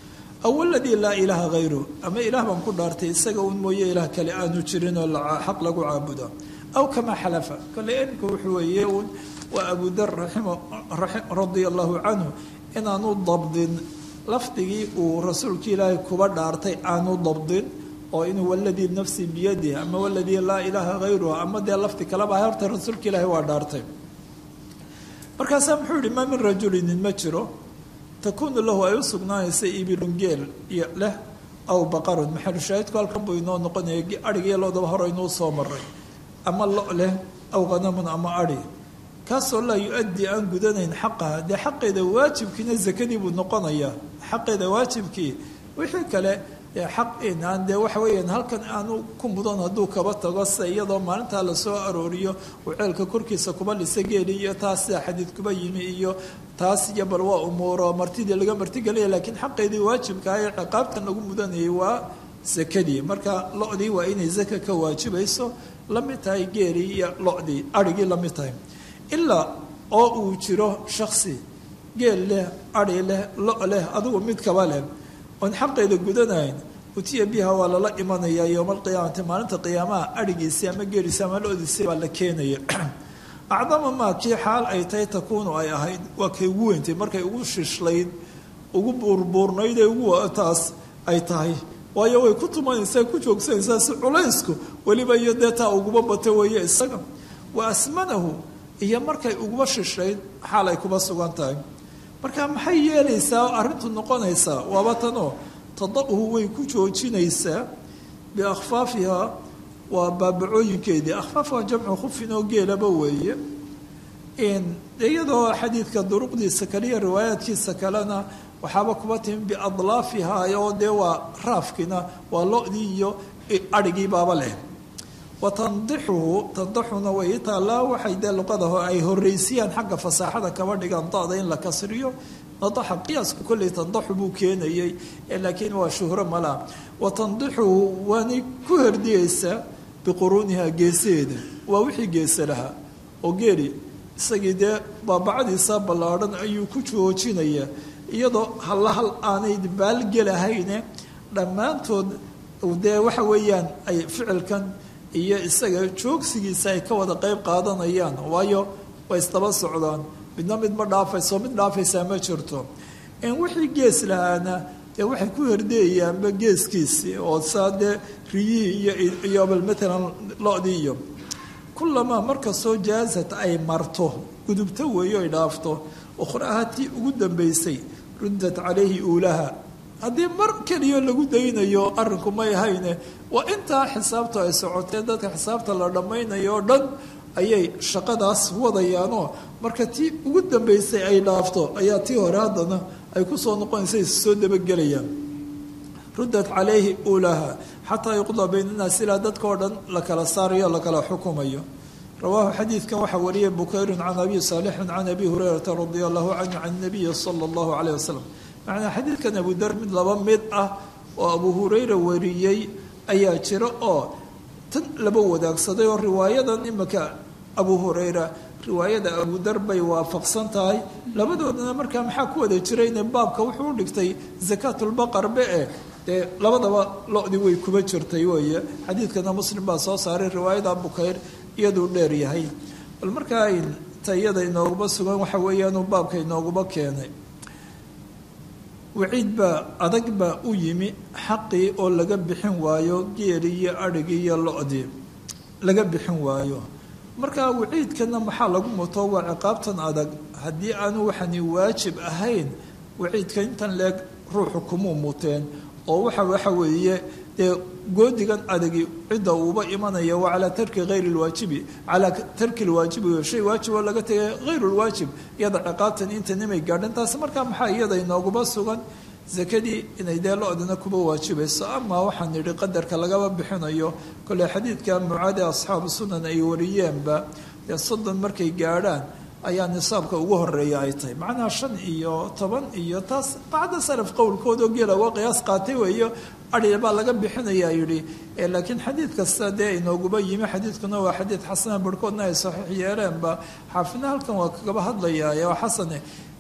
aw aladii laa ilaaha hayru ama ilaah baan ku dhaartay isaga un mooye ilaah kale aanu jirin oo xaq lagu caabudo aw kamaa xalafa kole imika wuxuu weeye un waa abudar radia allahu canhu inaanu dabdin lafdigii uu rasuulka ilaahay kuba dhaartay aanu dabdin oo inuu waladii nafsi biyadih ama waladii laa ilaaha hayruhu ama dee lafdi kaleba horta rasuulka ilaahay waa dhaartay markaasaa muxuu yihi maa min rajulinin ma jiro takuunu lahu ay u sugnaanaysa ibilun geel iyo leh aw baqarun maxalushaahidku halkan buu inoo noqonaya adhigiyo loodaba hore inuu soo maray ama lo leh aw khanamun ama adhi kaasoo laa yu-addi aan gudanayn xaqaha dee xaqeeda waajibkiina zakadii buu noqonayaa xaqeeda waajibkii wixii kale xaq inaan dee waxa weeyaan halkan aanu ku mudan hadduu kaba tago se iyadoo maalintaa lasoo arooriyo uu ceelka korkiisa kuba lisa geeli iyo taas sida xadiid kuba yimi iyo taas iyo bal waa umuuro martidii laga martigelaya laakiin xaqeedii waajibkaa ee ciqaabtan lagu mudanayay waa sakadii marka lo-dii waa inay zaka ka waajibayso la mid tahay geelii iyo lo-dii adhigii la mid tahay ilaa oo uu jiro shaksi geel leh adhi leh lo leh adigu mid kaba leh oon xaqeeda gudanayn utiya biha waa lala imanayaa yowma alqiyaamati maalinta qiyaamaha adhigiisii ama geeliisi ama lo-diisii baa la keenaya acdama maa kii xaal ay tahay takuunu ay ahayd waa kay ugu weyntay markay ugu shishlayd ugu buurbuurnayd ee ugu taas ay tahay waayo way ku tumanaysaa ku joogsanaysaa si culaysku weliba iyo dee taa uguba bata weeye isaga wa asmanahu iyo markay uguba shishlayd xaal ay kuba sugan tahay marka maxay yeelaysaa arrintu noqonaysaa waaba tanoo tadahu way ku joojinaysaa biakhfaafiha waa baabacooyinkeedii akhfaaf waa jamcu khufin oo geelaba weeye iyadoo xadiidka duruqdiisa kaliya riwaayaadkiisa kalena waxaaba kuba timi biadlaafiha oo dee waa raafkina waa lo-dii iyo adhigii baaba leh wa tandixuhu tandixuna way taallaa waxay dee luqada ay horeysiyaan xagga fasaaxada kaba dhigaan da-da in la kasriyo nadaxa qiyaasku kolley tandaxu buu keenayey laakiin waa shuhro malaa wa tandixuhu waanay ku herdiyeysaa biquruuniha geesaheeda waa wixii geesa lahaa oo geeli isagii dee baabacadiisa ballaadhan ayuu ku joojinayaa iyadoo halla hal aanay baalgelahayne dhammaantood dee waxa weeyaan ay ficilkan iyo isaga joogsigiisa ay ka wada qeyb qaadanayaan waayo way isdaba socdaan midna mid ma dhaafayso mid dhaafaysaa ma jirto in wixii gees lahaana dee waxay ku herdeeyaanba geeskiisii oo saa dee riyihii iyo iyo bal matalan lo-dii iyo kulamaa markastoo jaasad ay marto gudubto weeyo ay dhaafto ukhraha tii ugu dambaysay ruddat calayhi uulaha haddii mar keliyo lagu daynayo arrinku may hayne waa intaa xisaabta ay socotee dadka xisaabta la dhammaynayo oo dhan ayay shaqadaas wadayaanoo marka tii ugu dambaysay ay dhaafto ayaa tii hore haddana ay kusoo noqonaysa soo dabagelayaan ruddat calayhi uulaha xataa yuqdaa bayna naas ilaa dadka oo dhan la kala saarayo la kala xukumayo rawaahu xadiidkan waxaa wariyay bukayru can abi saalixin can abi hurayrata radia allahu canhu can nabiyi sala allahu calayh wasalam macnaa xadiidkan abudar mid laba mid ah oo abu hurayra wariyey ayaa jira oo tan laba wadaagsaday oo riwaayadan imika abu hurayra riwaayada abudar bay waafaqsan tahay labadoodana markaa maxaa ku wada jirayne baabka wuxuu u dhigtay zakaatulbaqar be e dee labadaba lo-dii way kuba jirtay weeye xadiidkana muslim baa soo saaray riwaayada bukayr iyaduu dheer yahay bal markaa tayada inooguma sugan waxa weeyaanuu baabka inooguma keenay waciid baa adag baa u yimi xaqii oo laga bixin waayo geelii iyo adhigii iyo lo-dii laga bixin waayo markaa waciidkana maxaa lagu muto waa ciqaabtan adag haddii aanu waxani waajib ahayn waciidka intan leeg ruuxu kumuu muteen oo waxa waxa weeye dee goodigan adagi cidda uuba imanaya waa calaa tarki hayri lwaajibi calaa tarki lwaajibi shay waajib oo laga tegay hayru lwaajib iyada ciqaabtan inta nimay gaadhan taasi markaa maxaa iyada inooguma sugan zakadii inay dee lo-dana kuba waajibayso ama waxaan nidhi qadarka lagaba bixinayo kolley xadiidka mucaade asxaabu sunan ay wariyeenba dee soddon markay gaadhaan ayaa nisaabka ugu horeeya ay tahay macnaha shan iyo toban iyo taas bacda salaf qowlkoodao geela waa qiyaas qaatay weeyo adhi baa laga bixinayaa yidhi laakiin xadiid kasta dee inooguba yimi xadiidkuna waa xadiid xasana barhkoodna ay saxiix yeeleenba xaafidna halkan waa kagaba hadlayaa waa xasane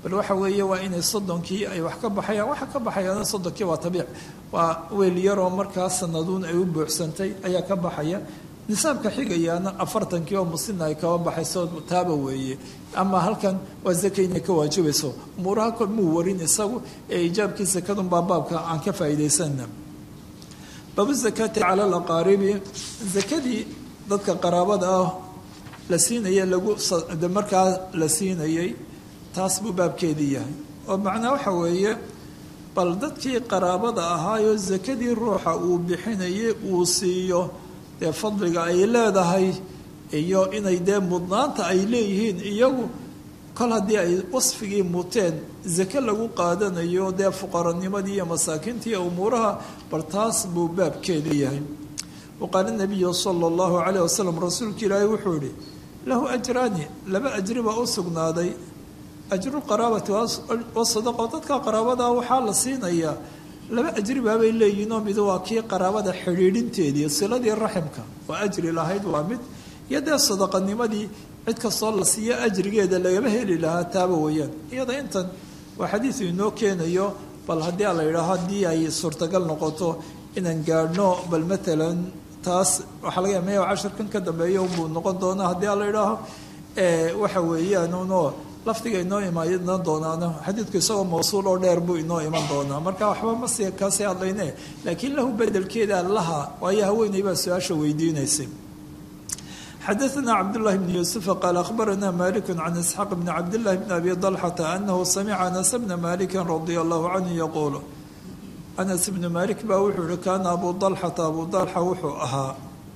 bal waxa weeye waa inay soddonkii ay wax ka baxayaan waxa ka baxayaana soddonkii waa tabiic waa weel yaroo markaa sanaduun ay u buuxsantay ayaa ka baxaya nisaabka xigayaana afartankii oo muslina ay kaba baxayso taaba weeye ama halkan waa zaka inay ka waajibayso umuuraha kol muu warin isagu ee ijaabkii sakadun baa baabka aan ka faa'iidaysanna baabu zakaati cala alaqaaribi zakadii dadka qaraabada ah la siinaya lagu markaa la siinayay taas buu baabkeedii yahay oo macnaa waxa weeye bal dadkii qaraabada ahaayoo sakadii ruuxa uu bixinayay uu siiyo dee fadliga ay leedahay iyo inay dee mudnaanta ay leeyihiin iyagu kol haddii ay wasfigii muteen zake lagu qaadanayo dee fuqaranimadii iyo masaakiintii iyo umuuraha bal taas buu baabkeedii yahay waqaala nabiyu sala allahu calayh wasalam rasuulka ilaahay wuxuu yihi lahu ajraani laba ajri baa u sugnaaday ajru qaraabati wasadaqo dadka qaraabada waxaa la siinayaa laba ajri baabay leeyihinoo mid waa kii qaraabada xidhiidhinteedii siladii raximka oo ajri lahayd waa mid iyo dee sadaqanimadii cid kastoo la siiyo ajrigeeda lagama heli lahaa taaba weeyaan iyada intan waa xadiidu inoo keenayo bal haddii la yidhaaho haddii ay suurtagal noqoto inaan gaadhno bal matalan taas waxaa laga yaamaya cashirkan ka dambeeya unbuu noqon doonaa haddii a la yidhaaho waxa weeyaan unoo lafdiga inoo iman doonaana xadiidku isagoo mawsuul oo dheer buu inoo iman doonaa marka waxba ma si kaasii hadlayne laakiin lahu bedelkeeda laha waayo haweeney baa su-aasha weydiinaysay xadaثna cabdالlahi bn yuسufa qaal akhbarana malik can isxaaq bn cabdالlahi bn abi طalxata anahu samica anas bna maliki radia allahu canhu yaquul anas bnu malik baa wuxuu yihi kaana abu طalxata abu طalxa wuxuu ahaa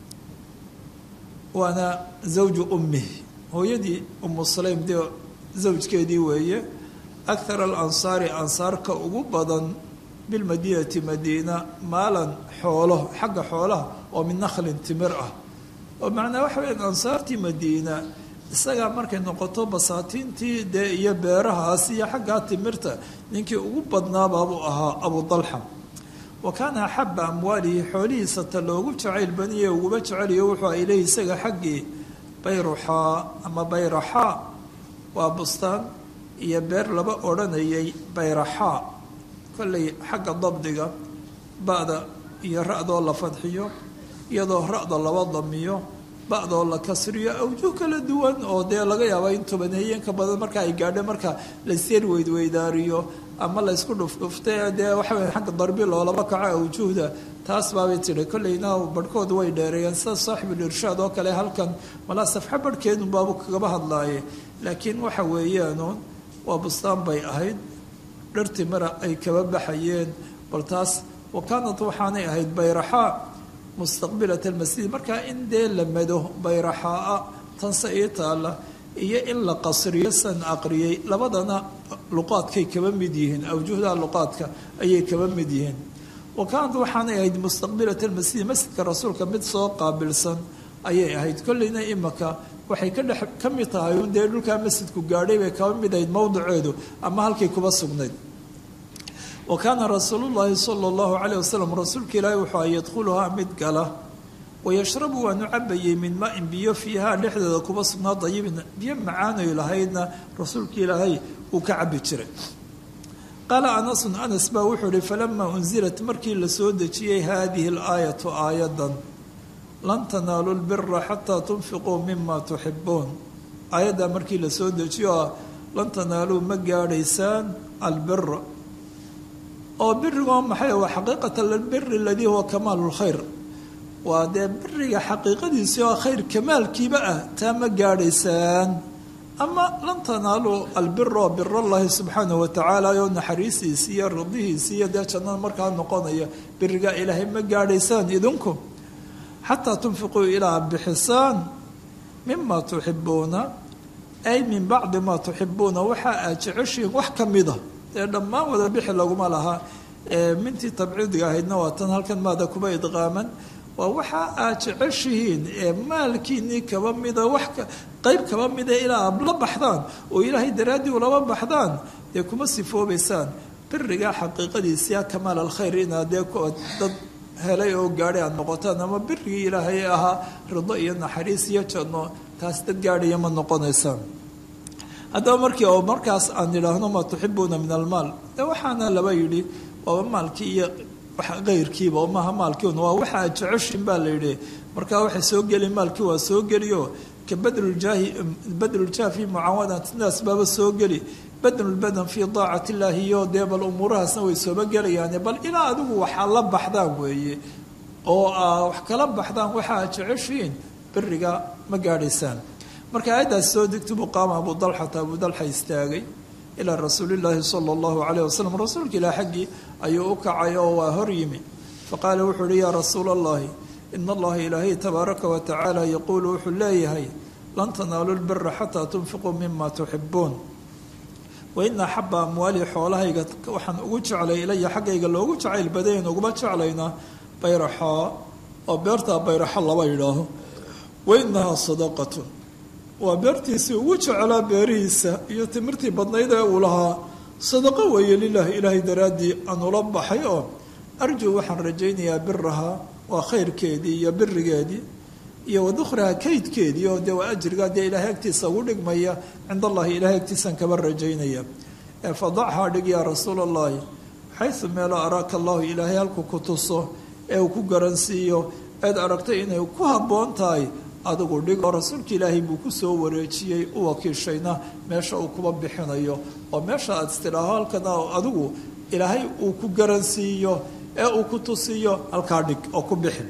waana zawju umih hooyadii umu sulaym dee zawjkeedii weeye akhar alansaari ansaarka ugu badan bilmadiinati madiina maalan xoolo xagga xoolaha oo min nakhlin timir ah oo macnaa waxa weya ansaartii madiina isagaa markay noqoto basaatiintii dee iyo beerahaas iyo xaggaa timirta ninkii ugu badnaabaabuu ahaa abu dalxa wa kaana axaba amwaalihi xoolihiisa ta loogu jacayl baniye uguba jeceliyo wuxuu ileyh isaga xaggii bayruxaa ama bayraxaa waa bustaan iyo beer laba odhanayay bayraxaa kollay xagga dabdiga ba'da iyo ra-doo la fadxiyo iyadoo ra-da laba damiyo ba'doo la kasriyo awjuh kala duwan oo dee laga yaaba in tobaneeyeenka badan marka ay gaadho marka layseer weydweydaariyo ama laysku dhufdhufta dee waxa wey xagga darbi loolaba kaco awjuhda taas baabay tidhi kollayna barhkooda way dheereeyeen sida saaxibulirshaad oo kale halkan malaa safxo barhkeedun baabu kagaba hadlaaye laakiin waxa weeyaanuun waa bustaan bay ahayd dhar timira ay kaba baxayeen bal taas wa kaanat waxaanay ahayd bayraxaa mustaqbilat almasjid markaa in dee la mado bayraxaa tanse ii taalla iyo in la qasriyo san aqriyey labadana luqaadkay kaba mid yihiin awjuhda luqaadka ayay kaba mid yihiin wa kaanat waxaanay ahayd mustaqbilat almasjid masjidka rasuulka mid soo qaabilsan ayay ahayd kollayna imaka waxay ka dhex ka mid tahay un dee dhulkaa masjidku gaadhay bay kaba mid ahayd mowdiceedu ama halkay kuba sugnayd wa kaana rasuulu llaahi sala allahu calayh wasalam rasuulka ilaahi wuxuu ay yadkhuluhaa mid gala wayashrabu waanu cabayey min maa-in biyo fiihaa dhexdeeda kuba sugnaa dayibin biyo macaanoy lahaydna rasuulka ilaahay uu ka cabi jiray qaala anasun anas baa wuxuu ihi falamaa unzilat markii la soo dejiyey haadihi alaayatu aayadan lan tanaalu lbira xataa tunfiquu mima tuxibuun aayaddaa markii la soo dejiyo ah lan tanaaluu ma gaadhaysaan albira oo birigoo maxay waa xaqiiqata albiri aladii huwa kamaalu lkhayr waa dee biriga xaqiiqadiisii oo khayr kamaalkiiba ah taa ma gaadhaysaan ama lan tanaaluu albira oo birallahi subxaanahu watacaala oo naxariistiisii iyo ridihiisii iyo dee jannada markaa noqonaya birigaa ilaahay ma gaadhaysaan idinku xataa tunfiquu ilaa bixisaan mima tuxibuuna ay min bacdi maa tuxibuuna waxa aad jeceshihiin wax ka mida dee dhammaan wada bixi laguma laha mintii tabciidiga ahaydna waa tan halkan maada kuba idqaaman waa waxa aad jeceshihiin ee maalkiinii kaba mida wax qeyb kaba mida ilaa aad la baxdaan oo ilaahay daraaddii ulaba baxdaan dee kuma sifoobaysaan birigaa xaqiiqadiisia kamaal alkhayr inaad dee dad helay oo gaadhay aad noqotaan ama birigii ilaahay ahaa rido iyo naxariis iyo janno taas dad gaadhaya ma noqonaysaan haddaba markii oo markaas aan idhaahno maa tuxibuuna min almaal de waxaana laba yidhi waaba maalkii iyo keyrkiiba maaha maalkiiun waa waxa aad jeceshin baa la yidhi markaa waxay soo geli maalkii waa soo geliyo ka badluljaahi badluljaah fi mucaawadati naas baaba soo geli badlulbadan fii daacati illaahi iyo dee bal umuurahaasna way sooba gelayaane bal ilaa adigu waxaa la baxdaan weeye oo aa wax kala baxdaan waxa aad jeceshiin beriga ma gaadhaysaan marka aayaddaas soo degto buu qaama abu dalxata abu dalxa istaagay ilaa rasuulillaahi sala allahu calayh wasalam rasuulka ilaah xaggii ayuu u kacay oo waa hor yimi faqaala wuxuu uhi yaa rasuula allahi ina allaha ilaahay tabaaraka wa tacaala yaquulu wuxuu leeyahay lan tanaalu lbira xataa tunfiquu mima tuxibuun wa ina axaba amwaali xoolahayga waxaan ugu jeclay ilaya xaggayga loogu jacayl badayn uguma jeclaynaa bayraxaa oo beertaa bayraxo laba yidhaaho wa inahaa sadaqatun waa beertiisii ugu jeclaa beerihiisa iyo timirtii badnayd ee uu lahaa sadaqo weeye lilaahi ilaahay daraaddii aan ula baxay oo arjuu waxaan rajaynayaa birahaa waa khayrkeedii iyo birigeedii iyo wadukhraha kaydkeedii oo dee waa ajrigaa dee ilaahay agtiisa ugu dhigmaya cind allahi ilahay agtiisaan kaba rajaynaya fadachaa dhig yaa rasuula allahi xaysu meelo araaka allahu ilaahay halku ku tuso ee uu ku garansiiyo eed aragtay inay ku habboon tahay adigu dhig oo rasuulka ilaahay buu ku soo wareejiyey u wakiishayna meesha uu kuba bixinayo oo meesha aad istidhaaho halkana adigu ilaahay uu ku garansiiyo ee uu ku tusiyo halkaa dhig oo ku bixi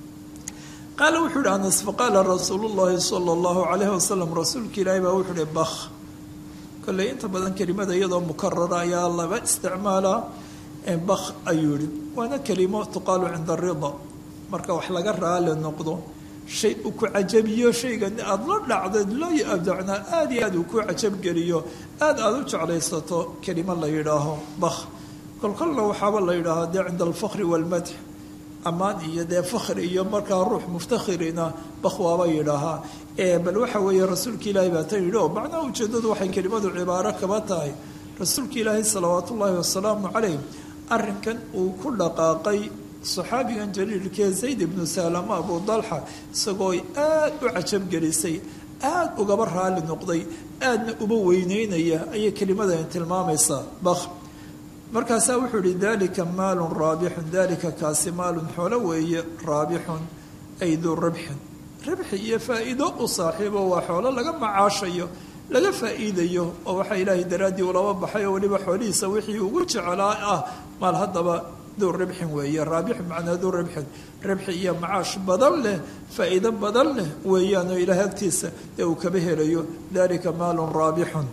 qaala wuxuu ihi anas faqaala rasuulu llahi sala allahu calayhi wasalam rasuulka ilaahay baa wuxuu ihi bakh kolley inta badan kelimada iyadoo mukarara ayaa laba isticmaalaa bakh ayuu yihi waana kelimo tuqaalu cinda arida marka wax laga raali noqdo shay uu ku cajabiyo shaygan aada la dhacdeed loo abdacnaa aada iyo aad uu ku cajabgeliyo aada aada u jeclaysato kelimo la yidhaaho bakh kolkolna waxaaba la yidhaahaa dee cinda alfakri waalmadx ammaan iyo dee fakri iyo markaa ruux muftakhirina bakh waaba yidhaahaa bal waxa weeye rasuulka ilaahay baa tan yidhi oo macnaha ujeeddadu waxay kelimadu cibaaro kaba tahay rasuulka ilaahay salawaatu ullaahi wasalaamu calayh arrinkan uu ku dhaqaaqay saxaabigan jaliilkee zayd ibnu salama abu dalxa isagoo aada u cajabgelisay aada ugaba raali noqday aadna uba weyneynaya ayay kelimadan tilmaamaysaa bakh markaasaa wuxuu ihi dalika maalun raabixun dalika kaasi maalun xoolo weeye raabixun ay duu rabxin rabxi iyo faa'iido u saaxiibo waa xoolo laga macaashayo laga faa'iidayo oo waxaa ilaahay daraaddii ulaba baxay oo weliba xoolihiisa wixii ugu jecelaa ah maal haddaba duu rabxin weeye raabixun macnaa duu rabxin rabxi iyo macaash badan leh faa'iido badan leh weeyaanoo ilaahay agtiisa ee uu kaba helayo dalika maalun raabixun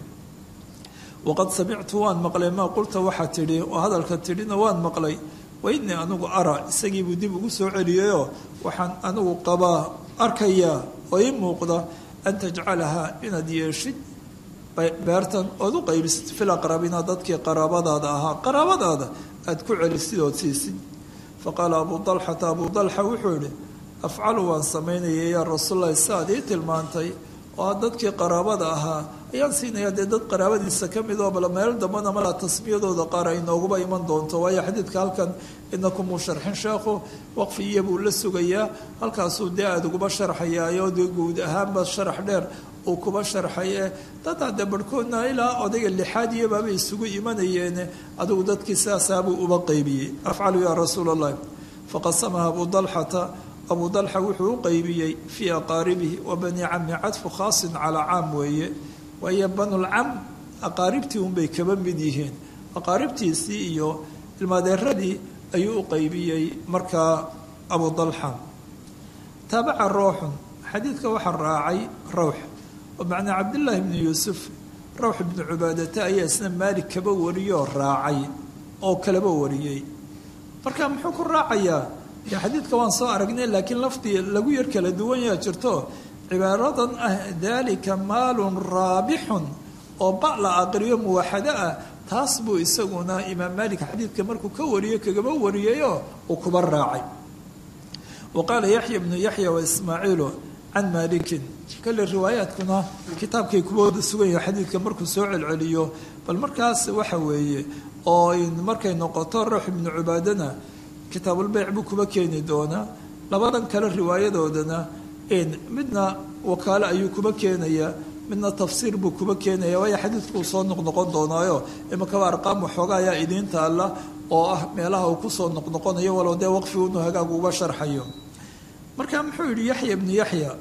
waqad samictu waan maqlay maa qulta waxaa tidhi oo hadalka tidhina waan maqlay wainii anigu ara isagiibuu dib ugu soo celiyayoo waxaan anigu qabaa arkayaa oo ii muuqda an tajcalahaa inaad yeeshid beertan ood u qaybisid fil aqrabina dadkii qaraabadaada ahaa qaraabadaada aada ku celisid ood siisid faqaala abuu dalxata abuu dalxa wuxuu yihi afcalu waan samaynaya yaa rasuullahi si aad ii tilmaantay oo dadkii qaraabada ahaa ayaan siinayaa dee dad qaraabadiisa ka mid oo bal meel dambana malaa tasmiyadooda qaar ay nooguba iman doonto waayo xadiidka halkan inakumuu sharxin sheekhu waqfi iyo buu la sugayaa halkaasuu dee aada uguba sharxayaayo dee guud ahaanba sharax dheer uu kuba sharxay ee dad hadde barhkoodna ilaa odayga lixaad iyo baabay isugu imanayeene adigu dadkii sidaasaabuu uba qaybiyey afcalu yaa rasuula allahi faqasamaha abuu dalxata abuu dalxa wuxuu u qaybiyey fii aqaaribihi wa bani cami cadfu khaasin calaa caam weeye waayo banulcam aqaaribtii unbay kaba mid yihiin aqaaribtiisii iyo ilmaadeeradii ayuu u qaybiyey markaa abuu dalxa taabaca rawxun xadiidka waxaa raacay rawx oo macnaa cabdillaahi bni yuusuf rawx ibnu cubaadata ayaa isna maalik kaba wariyoo raacay oo kalaba wariyey marka muxuu ku raacayaa dee xadiidka waan soo aragnay laakiin lafdi lagu yar kala duwan yaa jirto cibaaradan ah dalika maalun raabixun oo ba la aqriyo muwaxado ah taas buu isaguna imaam maalik xadiidka markuu ka wariyey kagaba wariyayoo uu kuba raacay wa qaala yaxya bnu yaxya wa ismaaciilu can maalikin kale riwaayaadkuna kitaabkay kuba wada sugan yahay xadiidka markuu soo celceliyo bal markaas waxa weeye oo markay noqoto ruux ibnu cubaadana kitaabulbeyc buu kuba keeni doonaa labadan kale riwaayadoodana midna wakaalo ayuu kuba keenayaa midna tafsiir buu kuba keenaya waayo xadiidku uu soo noqnoqon doonaayo imakaba arqaam waxooga ayaa idiin taalla oo ah meelaha uu kusoo noqnoqonayo walow dee waqfi inuu hagaag uga sharxayo marka muxuu yidhi yaxya ibnu yaxya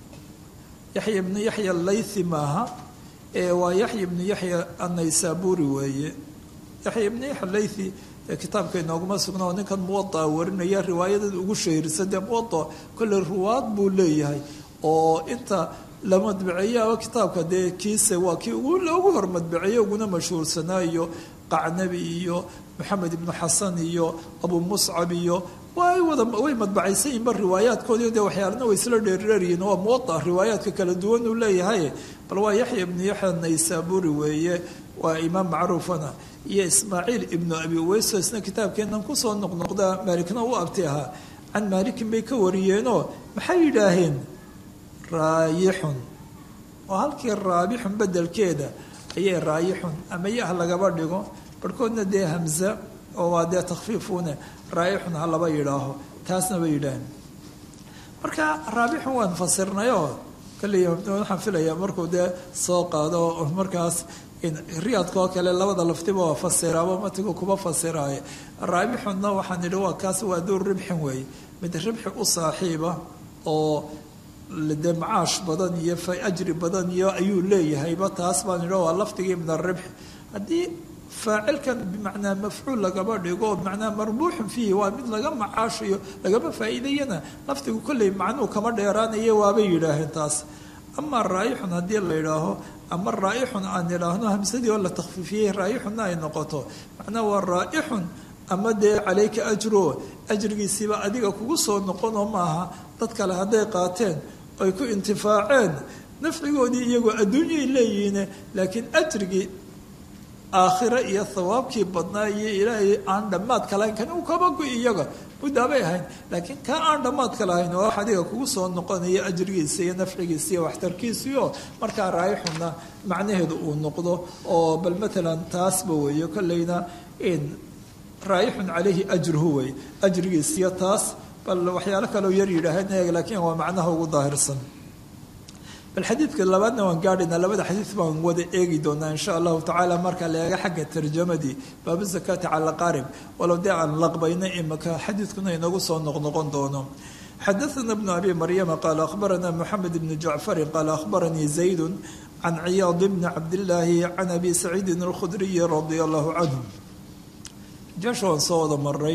yaxya ibnu yaxya laythi maaha ee waa yaxya ibnu yaxya annaysaburi weeye yaxya ibnu yaxya laythi ee kitaabka inooguma sugna oo ninkan muwadaa warinaya riwaayadan ugu shahiirsan dee muwada kolley ruwaad buu leeyahay oo inta la madbaceeyaaba kitaabka dee kiise waa kii ugu hor madbaceeye uguna mashhuursanaa iyo qacnabi iyo maxamed ibnu xasan iyo abu muscab iyo way wada way madbacaysan yihinba riwaayaadkoodii dee waxyaalana way isla dheerdheeryihin waa muwada riwaayaadka kala duwan uu leeyahay bal waa yaxya ibnu yaxya naysaburi weeye waa imaam macruufana iyo ismaaciil ibnu abi uweyso isna kitaabkeenan kusoo noqnoqda maalikna u abti ahaa can maalikin bay ka wariyeenoo maxay yidhaaheen raayixun oo halkii raabixun bedelkeeda ayay raayixun ama yah lagaba dhigo barhkoodna dee hamza oo waa dee takfiifune raayixun ha laba yidhaaho taasna bay yidhaaheen marka raabixun waan fasirnayoo kalley waxaan filayaa markuu dee soo qaado markaas riyaadkaoo kale labada laftiba waa fasiraaba matigu kuba fasiraaye raabixunna waxaan idhi waa kaas waa duur ribxin weeye mid ribxi u saaxiiba oo dee macaash badan iyo ajri badan iyo ayuu leeyahayba taas baan idhi waa lafdigii min aribxi haddii faacilkan bimacnaa mafcuul lagaba dhigo bimacnaa marbuuxun fiihi waa mid laga macaashayo lagama faa'iidayana lafdigu kolley macnuu kama dheeraanayo waabay yidhaaheen taas ama raayixun haddii la yidhaaho ama raa'ixun aan idhaahno hamsadii oo la takhfiifiyey raayixunna ay noqoto macnaa waa raa'ixun ama dee calayka ajro ajrigiisiiba adiga kugu soo noqonoo maaha dad kale hadday qaateen ay ku intifaaceen nafcigoodii iyagoo adduunyay leeyihiine laakiin ajrigii aakhire iyo hawaabkii badnaa iyo ilaahay aan dhammaadka lahayn kan uu kaba gu iyaga muddaabay ahayn laakiin ka aan dhammaadka lahayn oo wax adiga kugu soo noqonaya ajrigiisa iyo nafcigiisa iyo waxtarkiisiio markaa raayixuna macnaheedu uu noqdo oo bal matalan taasba weeyo kolleyna in raayixun calayhi ajruhu wey ajrigiisiyo taas bal waxyaalo kaleo yar yidhaaheen laakiin waa macnaha ugu daahirsan bal xadiidka labaadna waan gaadhaynaa labada xadiid baan wada eegi doonaa insha allahu tacaala marka la eega xagga tarjamadii baabu zakaati cala qaarib walow dee aan laqbayna imaka xadiidkuna inagu soo noqnoqon doono xadaثna bnu abi maryama qaala akhbarana moxamed bni jacfari qaala akhbaranii zaydu can ciyaad bni cabdillaahi can abi saciidin alkhudriyi radia allahu canhu jasha waan soo wada maray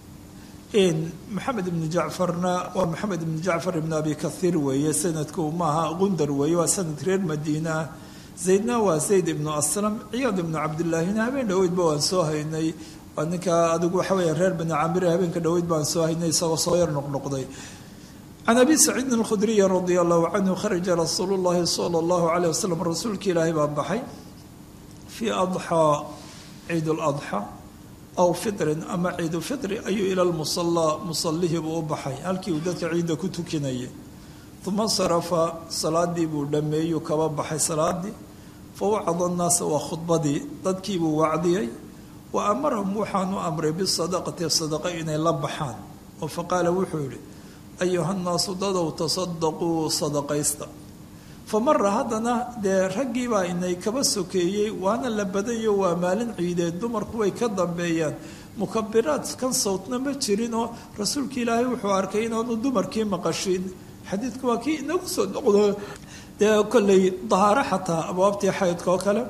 maxamed ibni jacfarna waa maxamed ibni jacfar ibn abi kahiir weeye sanadku maaha gundar weeye waa sanad reer madiina zaydna waa zayd ibnu aslam ciyaad ibnu cabdillaahina habeen dhoweydba waan soo haynay waa ninka adigu waxa weya reer bani camire habeenka dhoweyd baan soo haynay isagoo soo yar noqnoqday can abi saciidin alkhudriyi radia allahu canhu kharaja rasuulu llahi sala allahu alayh wasalam rasuulka ilaahay baa baxay fii adxaa ciid ladxa aw fitrin ama ciidu fitri ayuu ila lmusallaa musallihii buu u baxay halkii uu dadka ciidda ku tukinayay uma sarafa salaadii buu dhammeeyuu kaba baxay salaadii fa wacada annaasa waa khudbadii dadkiibuu wacdiyey wa amarahum waxaanu amray bisadaqati sadaqa inay la baxaan oo faqaala wuxuu yihi ayuha nnaasu dadow tasadaquu sadaqaysta fa mara haddana dee raggiibaa inay kaba sokeeyey waana la badayo waa maalin ciideed dumarku way ka dambeeyaan mukabiraad kan sawtna ma jirin oo rasuulka ilaahay wuxuu arkay inaanu dumarkii maqashin xadiidku waa kii inagu soo noqdo dee kolley dahaaro xataa abwaabtii xaydka oo kale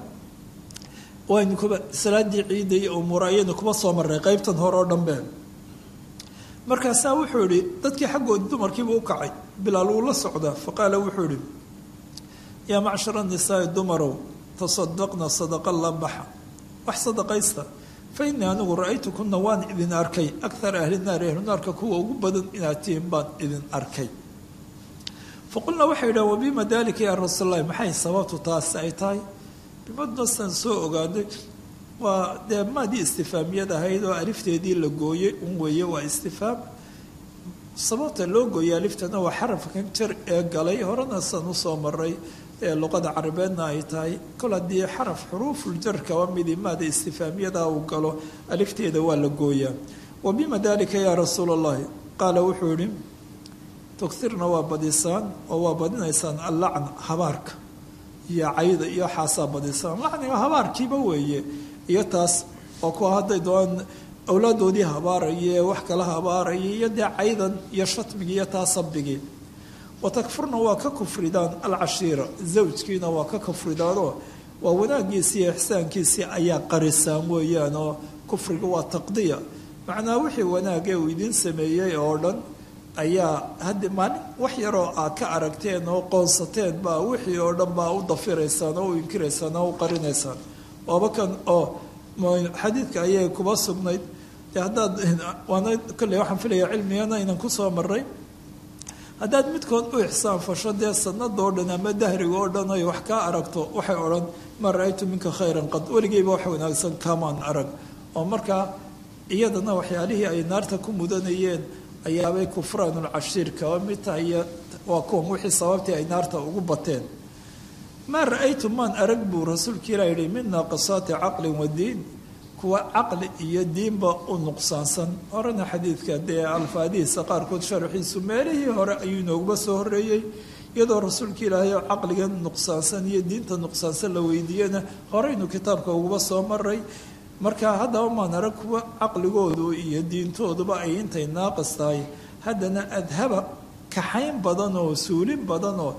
waynu kuba salaadii ciidda iyo umuur ayaynu kuba soo marray qeybtan hore oo dhanbe markaasaa wuxuu yihi dadkii xaggoodi dumarkiiba u kacay bilaal wuu la socdaa faqaala wuxuu yihi yaa macshara nisaai dumarow tasadaqna sadaqa la baxa wax sadaqaysta fa innii anigu ra-aytukuna waan idin arkay akthar ahli naari ahlunaarka kuwa ugu badan inaad tihiin baan idin arkay faqulnaa waxay yidhaha wabima dalika yaa rasuul allahi maxay sababtu taasi ay tahay bimadnasaan soo ogaaday waa dee maadii istifaamiyad ahayd oo alifteedii la gooyey un weeye waa istifaam sababta loo gooyay aliftana waa xarafkan jar ee galay horena san usoo maray ee luqada carabeedna ay tahay kol haddii xaraf xuruufuljar kaba midi maada istifaamiyada uu galo alifteeda waa la gooyaa wa bima dalika yaa rasuula allahi qaala wuxuu yihi tugirna waa badisaan oo waa badinaysaan allacn habaarka iyo cayda iyo xaasaa badisa macniga habaarkiiba weeye iyo taas oo kuwa hadday doon awlaadoodii habaaraya ee wax kala habaaraya iyo dee caydan iyo shatmigii iyo taa sabigii watakfurna waa ka kufridaan alcashiira zawjkiina waa ka kufridaanoo waa wanaagiisii iyo ixsaankiisii ayaa qarisaan weeyaan oo kufriga waa taqdiya macnaa wixii wanaagee uu idiin sameeyey oo dhan ayaa haddi maalin wax yaroo aad ka aragteen oo qoonsateen baa wixii oo dhan baa u dafiraysaan oo u inkiraysaan oo u qarinaysaan waaba kan oo xadiidka ayay kuba sugnayd dee haddaad waana kolley waxaan filaya cilmigana inan kusoo maray haddaad midkood u ixsaan fasho dee sanadoo dhan ama dahriga oo dhan ay wax kaa aragto waxay odhan ma ra-aytu minka khayran qad weligeyba wax wanaagsan kamaan arag oo markaa iyadana waxyaalihii ay naarta ku mudanayeen ayaabay kufraanulcashiirka oo mid tahay waa kuwan wixii sababtii ay naarta ugu bateen maa ra-aytu maan arag buu rasuulka ilah yihi min naaqisaati caqlin wa diin kuwa caqli iyo diinba u nuqsaansan horena xadiidka dee alfaadihiisa qaarkood sharxiisu meelihii hore ayuu inooguba soo horeeyey iyadoo rasuulka ilaahay oo caqliga nuqsaansan iyo diinta nuqsaansan la weydiiyena horeynu kitaabka uguba soo maray marka haddaba maan arag kuwa caqligoodu iyo diintooduba ay intay naaqis tahay haddana adhaba kaxayn badan oo suulin badan oo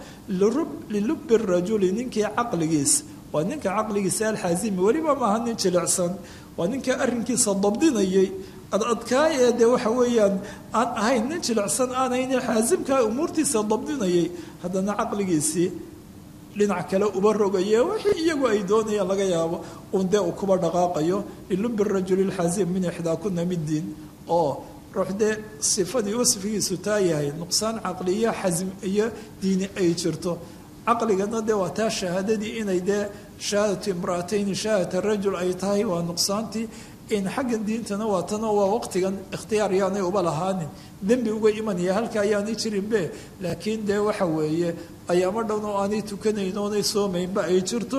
lilubi rajuli ninkii caqligiis waa ninka caqligiisa alxaasimi weliba maaha nin jilicsan waa ninka arrinkiisa dabdinayay adadkaay ee dee waxa weeyaan aan ahayn nin jilicsan aanayne xaasimkaa umuurtiisa dabdinayay haddana caqligiisii dhinac kale uba rogaye wixii iyagu ay doonayaan laga yaabo uun dee uu kuba dhaqaaqayo lilubi rajuli lxaasim min ixdaa kuna middiin oo ruux dee sifadii wasfigiisu taa yahay nuqsaan caqli iyo xasm iyo diini ay jirto caqligana dee waa taa shahaadadii inay dee shahaadatu imraatayni shahaadata rajul ay tahay waa nuqsaantii in xaggan diintana waa tano waa waqtigan ikhtiyaar yaanay uba lahaanin dembi uga imanaya halka ayaanay jirinbe laakiin dee waxa weeye ayaamo dhown oo aanay tukanayn oonay soomaynba ay jirto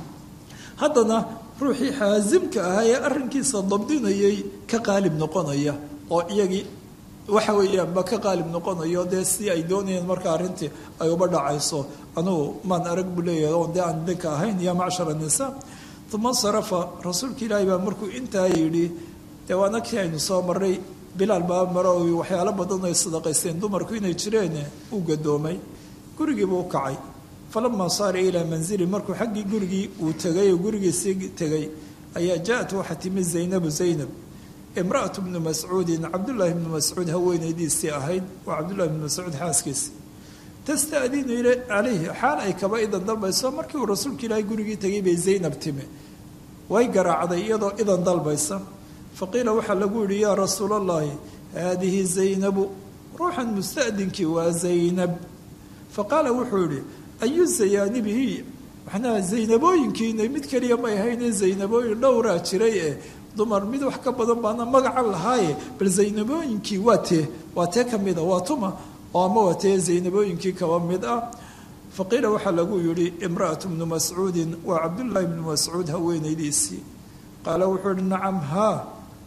haddana ruuxii xaasimka ahaa ee arrinkiisa dabdinayay ka qaalib noqonaya oo iyagii waxa weeyaanba ka qaalib noqonayo dee si ay doonayeen marka arrintii ay uba dhacayso anugu maan arag buu leeyahay oon dee aan ninka ahayn ya macshar annisaa uma sarafa rasuulka ilaahi baa markuu intaa yidhi dee waana kii aynu soo maray bilaal baa maro waxyaalo badan ay sadaqaysteen dumarku inay jireen uu gadoomay gurigiibuu u kacay falamaa saara ilaa manzili markuu xaggii gurigii uu tegay oo gurigiisii tegay ayaa ja-at waxaa timi zaynabu zaynab imra'atu bnu mascuudin cabdullaahi bnu mascuud haweenaydiisii ahayd waa cabdullahi bnu mascuud xaaskiisi tasta'dinu il calayhi xaal ay kaba idan dalbayso markii uu rasuulka ilaahay gurigii tegay bay zaynab timi way garaacday iyadoo idan dalbaysa faqiila waxaa lagu yidhi yaa rasuul allahi haadihi zaynabu ruuxan musta'dinkii waa zaynab faqaala wuxuu yidhi ayu zayaanibihi macnaha zaynabooyinkiina mid keliya may ahayne zaynabooyin dhowraa jiray ee dumar mid wax ka badan baana magacan lahaaye bal zaynabooyinkii waa tee waa tee ka mid a waa tuma oo ama waa tee zaynabooyinkii kaba mid ah faqiila waxaa lagu yidhi imra'atu bnu mascuudin waa cabdullaahi bnu mascuud haweenaydiisii qaala wuxuu yihi nacam haa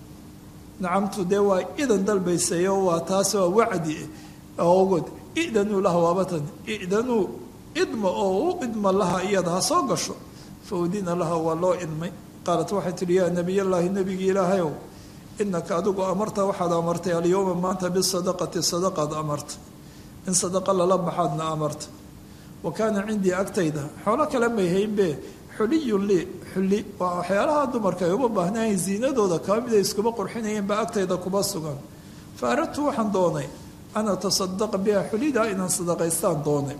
nacamtu dee waa idan dalbaysay oo waa taas waa wacdi ogod idanuu laha waabatan idanuu idma oo u idma laha iyada ha soo gasho fa udina laha waa loo idmay qaalat waxay tihi yaa nebiyallaahi nebigii ilaahayow inaka adigu amarta waxaad amartay alyowma maanta bisadaqati sadaqaad amarta in sadaqa lala baxaadna amarta wa kaana cindii agtayda xoolo kale may haynbe xuliyun lii xulli waa waxyaalaha dumarka ay uma baahnayn ziinadooda kaba mid ay iskuba qurxinayeen baa agtayda kuba sugan fa aradtu waxaan doonay an atasadaqa biha xulidaa inaan sadaqaystaan doonay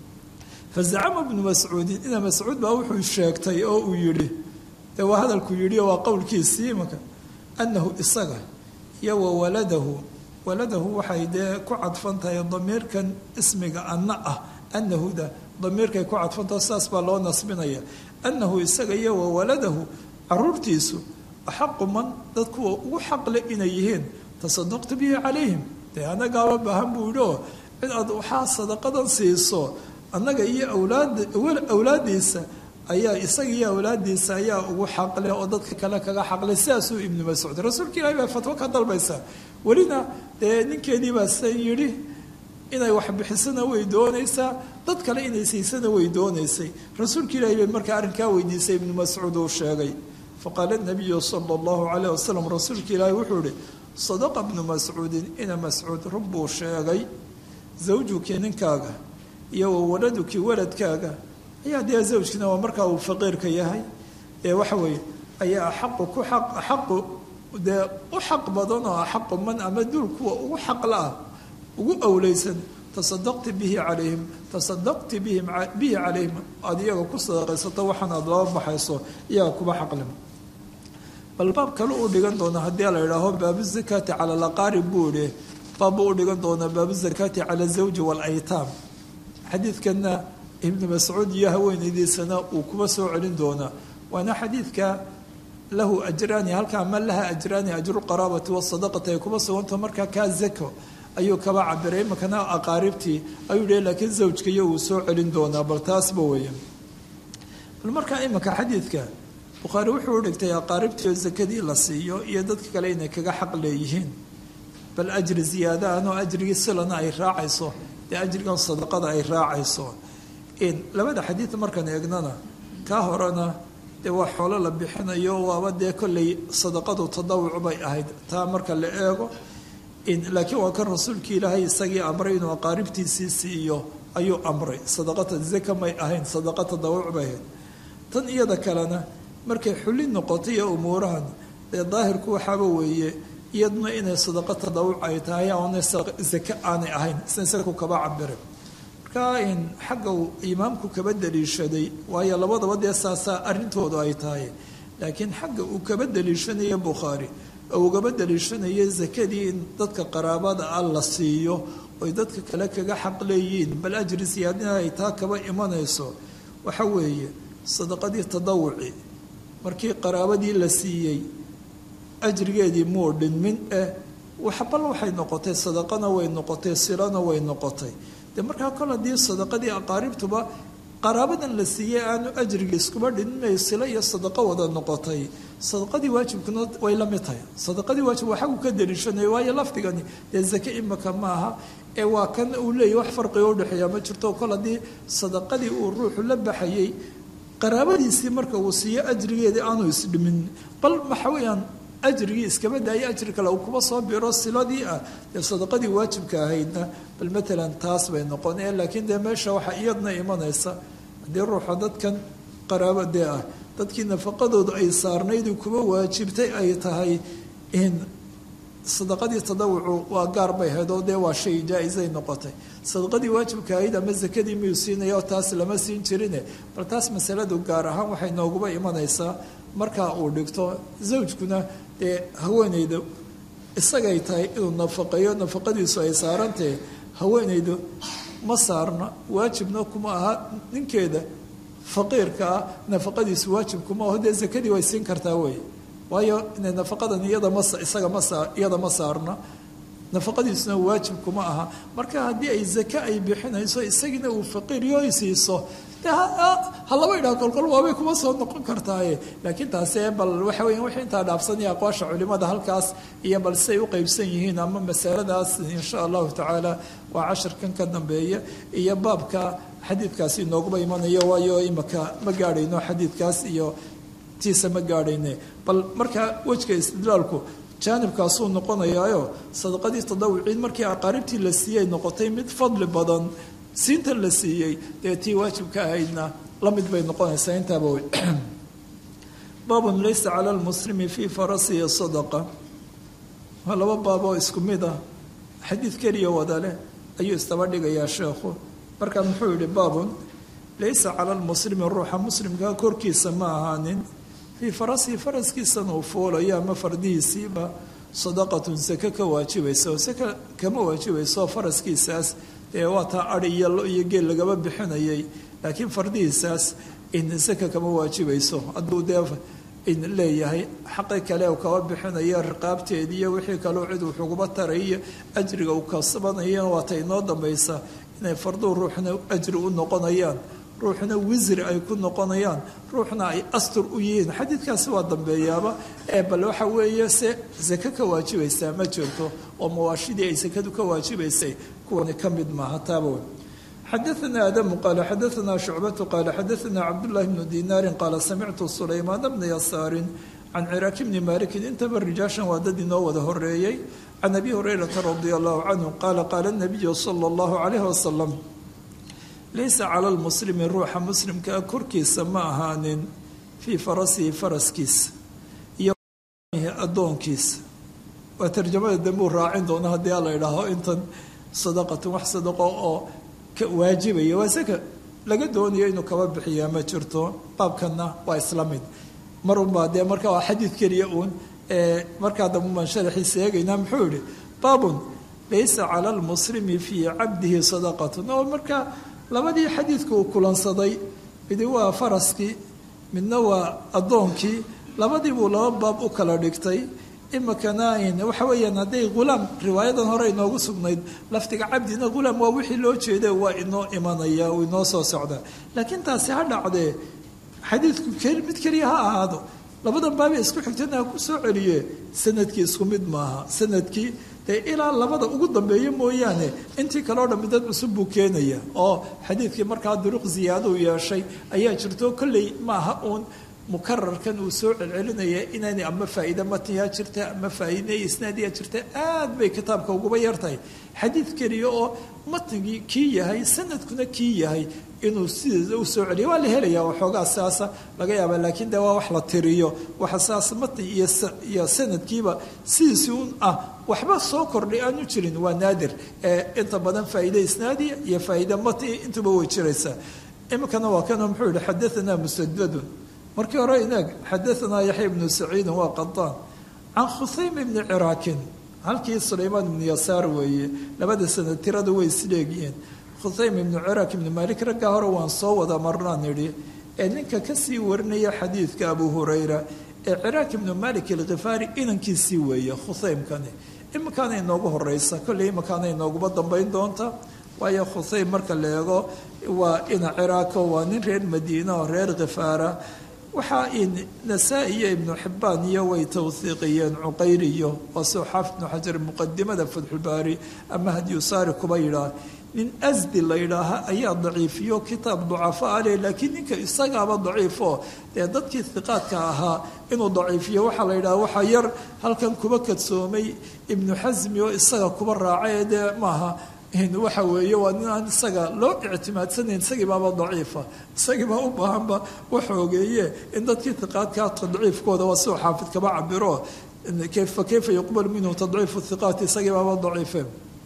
fa zacama bnu mascuudin ina mascuud baa wuxuu sheegtay oo uu yidhi dee waa hadalku yidhi oo waa qowlkiisii imanka annahu isaga iyo wa waladahu waladahu waxay dee ku cadfan tahay damiirkan ismiga anna ah annahuda damiirkay ku cadfantaho saas baa loo nasbinaya annahu isaga iyo wa waladahu caruurtiisu axaqu man dad kuwa ugu xaqle inay yihiin tasadaqtu bihi calayhim dee annagaaba baahan buu yidhi oo cid aad waxaa sadaqadan siiso annaga iyo awlaad awlaadiisa ayaa isaga iyo awlaadiisa ayaa ugu xaqle oo dadka kale kaga xaqle sidaasuu ibnu mascuud rasuulka ilahi baa fatwo ka dalbaysa welina dee ninkeedii baa se yidhi inay wax bixisana way doonaysaa dad kale inay siisana way doonaysay rasuulka ilaahi bay markaa arrinkaa weydiisay ibnu mascuud uu sheegay faqaala nabiyu sala allahu calayh wasalam rasuulka ilaahi wuxuu ihi sadaqa bnu mascuudin ina mascuud run buu sheegay zawjukii ninkaaga iyo wawaladukii waladkaaga ayaa dee zawjkiina waa markaa uu faqiirka yahay ee waxa weeye ayaa axaqu ku aq axaqu dee u xaq badan oo axaqu man ama duul kuwa ugu xaqla ah ugu awleysan tasadaqti bihi calayhim tasadaqti bihim bihi calayhim aada iyaga ku sadaqaysato waxaan aada laba baxayso iyaga kuba xaqlim bal baab kale uu dhigan doona haddii la idhaaho baabu zakaati cala alaqaarib buu idhi baabbuu u dhigan doonaa baabu zakaati cala azawji waalaytaam xadiidkanna ibnu mascuud iyo haweenaydiisana uu kuba soo celin doonaa waana xadiidka lahu ajraani halkaa ma laha ajraani ajru qaraabati wasadaqati ay kuba sugantaho markaa kaa zako ayuu kaba cabiray imakana aqaaribtii ayuu yihi laakiin zawjka iyo uu soo celin doonaa bal taasba weya bal markaa imanka xadiidka bukhaari wuxuu u dhigtay aqaaribtii oo zakadii la siiyo iyo dadka kale inay kaga xaq leeyihiin bal ajri ziyaada anoo ajrigii silana ay raacayso dee ajrigan sadaqada ay raacayso labada xadiid markaan eegnana kaa horena dee waa xoolo la bixinayo waaba dee kolley sadaqadu tadawuc bay ahayd taa marka la eego laakiin waa kan rasuulkii ilaahay isagii amray inuu aqaaribtiisii siiyo ayuu amray sadaqata zaka may ahayn sadaqa tadawuc bay ahayd tan iyada kalena markay xulin noqotay iyo umuurahan dee daahirku waxaaba weeye iyaduna inay sadaqa tadawuc ay tahay oona zake aanay ahayn isna isaku kaba cabiray markaa in xagga uu imaamku kaba daliishaday waayo labadaba dee saasaa arrintoodu ay tahay laakiin xagga uu kaba daliishanayo bukhaari oo ugaba daliishanayo zakadii in dadka qaraabada ah la siiyo oy dadka kale kaga xaq leeyihiin bal ajri siyaadina ay taa kaba imanayso waxa weeye sadaqadii tadawuci markii qaraabadii la siiyey ajrigeedii muu dhinmin eh waxbal waxay noqotay sadaqana way noqotay silana way noqotay dee markaa kol haddii sadaqadii aqaaribtuba qaraabadan la siiyey aanu ajrigii iskuba dhinmay silo iyo sadaqo wada noqotay sadaqadii waajibkuna way la mid tahay sadaqadii waajib waa xagu ka daliishanaya waayo lafdigani dee zake imaka maaha ee waa kan uu leeyahy wax farqiga udhexeeya ma jirto kol haddii sadaqadii uu ruuxu la baxayey qaraabadiisii marka uu siiyo ajrigeedii aanu isdhimin bal waxa weeyaan ajrigii iskaba daaya ajri kale uu kuba soo biro siladii ah dee sadaqadii waajibka ahaydna bal matalan taas bay noqonee laakiin dee meesha waxaa iyadna imanaysa haddii ruuxa dadkan qaraabadee ah dadkii nafaqadoodu ay saarnaydu kuba waajibtay ay tahay in sadaqadii tadawucu waa gaar bay ahayd oo dee waa shay jaa-isay noqotay sadaqadii waajibka ahayd ama zakadii miyuu siinaya oo taas lama siin jirine bal taas masaladu gaar ahaan waxay nooguba imanaysaa markaa uu dhigto zawjkuna dee haweenayda isagay tahay inuu nafaqeeyo nafaqadiisu ay saarantahe haweenaydu ma saarna waajibna kuma aha ninkeeda faqiirka ah nafaqadiisu waajib kuma aho dee zakadii way siin kartaa wey waayo inay nafaqadan iyada ma isaga ma saa iyada ma saarna nafaqadiisuna waajib kuma aha marka haddii ay zake ay bixinayso isagiina uu faqiiryo siiso de ha laba idhaha kolkol waabay kuma soo noqon kartaaye laakiin taase bal waxa weya wixii intaa dhaafsanaya aqwaasha culimada halkaas iyo bal siay u qeybsan yihiin ama masaladaas insha allahu tacaala waa cashirkan ka dambeeya iyo baabka xadiidkaasi inooguba imanayo waayo imaka ma gaadhayno xadiidkaas iyo tiisa ma gaadhayne bal markaa wejka istidlaalku jaanibkaasuu noqonayaayo sadaqadii tadawuciin markii aqaaribtii la siiyey noqotay mid fadli badan siinta la siiyey dee tii waajibka ahaydna la mid bay noqonaysaa intaaba wey baabun laysa cala lmuslimi fii farasihi sadaqa waa laba baaboo isku mid ah xadiid keliya wada leh ayuu istaba dhigayaa sheekhu markaa muxuu yihi baabun laysa cala lmuslimi ruuxa muslimkaa korkiisa ma ahaanin fii farasihi faraskiisana uu foolayo ama fardihiisiiba sadaqatun sake ka waajibaysa oo sake kama waajibayso faraskiisaas dee waa taa adi iyo lo iyo geel lagaba bixinayay laakiin fardihiisaas in sake kama waajibayso hadduu dee in leeyahay xaqi kale uu kaba bixinayo riqaabteedii iyo wixii kaleo cid wuxuuguba tarayiyo ajriga uu kasbanayana waata inoo dambaysa inay farduu ruuxna ajri u noqonayaan ruuxna wisri ay ku noqonayaan ruuxna ay astur u yihiin xadiidkaasi waa dambeeyaaba ee bal waxa weeye se sake ka waajibaysaa ma jirto oo mawaashidii ay sakadu ka waajibaysay kuwani ka mid maaha taaba xadaثna adamu qaala xadaثna shucbatu qaala xadaثna cabdالlahi bnu dinaari qaala samictu sulaymaan bna yasaari can ciraaki bni malikin intaba rijaashan waa dad inoo wada horeeyey can abi hurayrata radia allahu canhu qaala qaala nabiyu sala allahu calayhi wasalam laysa cala lmuslimi ruuxa muslimkaa korkiisa ma ahaanin fii farasihi faraskiisa iyo addoonkiisa waa tarjamada dambuu raacin doona haddii ala idhaaho intan sadaqatun wax sadaqo oo ka waajibaya waa saka laga doonayo inuu kaba bixiyaa ma jirto baabkanna waa isla mid mar unbaa dee marka waa xadiid keliya uun markaa dambe baan sharaxiisa eegaynaa muxuu yihi baabun laysa cala lmuslimi fii cabdihi sadaqatun oo marka labadii xadiidka uu kulansaday midi waa faraskii midna waa addoonkii labadii buu laba baab u kala dhigtay imikana waxa weeyaan hadday hulaam riwaayadan hore inoogu sugnayd laftiga cabdina hulaam waa wixii loo jeeda waa inoo imanaya uu inoo soo socdaa laakiin taasi ha dhacdee xadiidku mid keliya ha ahaado labadan baabee isku xigtana ha ku soo celiye sanadkii isku mid maaha sanadkii dee ilaa labada ugu dambeeya mooyaane intii kale o dhan midad cusub buu keenaya oo xadiidkii markaa duruq ziyaadou yeeshay ayaa jirto kolley maaha uun mukararkan uu soo celcelinaya inaanay ama faa'iide matniyaa jirta ama faa'iide isnaadiyaa jirta aad bay kitaabka uguba yartahay xadiid keliya oo matnigii kii yahay sanadkuna kii yahay inuu sideeda u soo celiyo waa la helaya waxoogaa saasa laga yaaba laakiin de waa wax la tiriyo waxa saas matni iyo sanadkiiba sidiisi un ah waxba soo kordhay aanu jirin waa naadir inta badan faa'iide isnaadiya iyo faa'iide matni intuba way jiraysaa iminkana waa kanoo muxuu yihi xadaanaa musadadun markii hore inaag xadaanaa yaxya ibnu saciidin waa qadaan can khusaym ibni ciraakin halkii sulaymaan ibnu yasaar weeye labada sanad tirada way isleegyihiin khusaym ibnu ciraak ibnu maalik raggaa hore waan soo wada marnaan idhi ee ninka kasii warinaya xadiidka abu hurayra ee ciraak ibnu malik alkhifaari inankiisii weeye khusaymkani iminkaana inoogu horeysa kolley iminkaana inooguba dambayn doonta waayo khusaym marka la eego waa ina ciraako waa nin reer madiina oo reer khifaara waxaa nasaa-i iyo ibnu xibbaan iyo way tawhiiqiyeen cuqayriyo waa soo xaafid ibnu xajar muqadimada fatxulbaari ama hadyusaari kuba yidhaah nin asdi la yidhaaha ayaa daciifiyo kitaab ducafo a leh laakiin ninka isagaaba daciifo dee dadkii hiqaadka ahaa inuu daciifiyo waxaa la yidhaha waxaa yar halkan kuba kadsoomay ibnu xasmi oo isaga kuba raacay dee maaha waxa weeye waa nin aan isaga loo ictimaadsanayn isagii baaba daciifa isagii baa u baahanba waxoogeeye in dadkii hiqaadka tadciifkooda waa siuu xaafid kaba cabiro fa kayfa yuqbal minhu tadciifu hiqaati isagii baaba daciife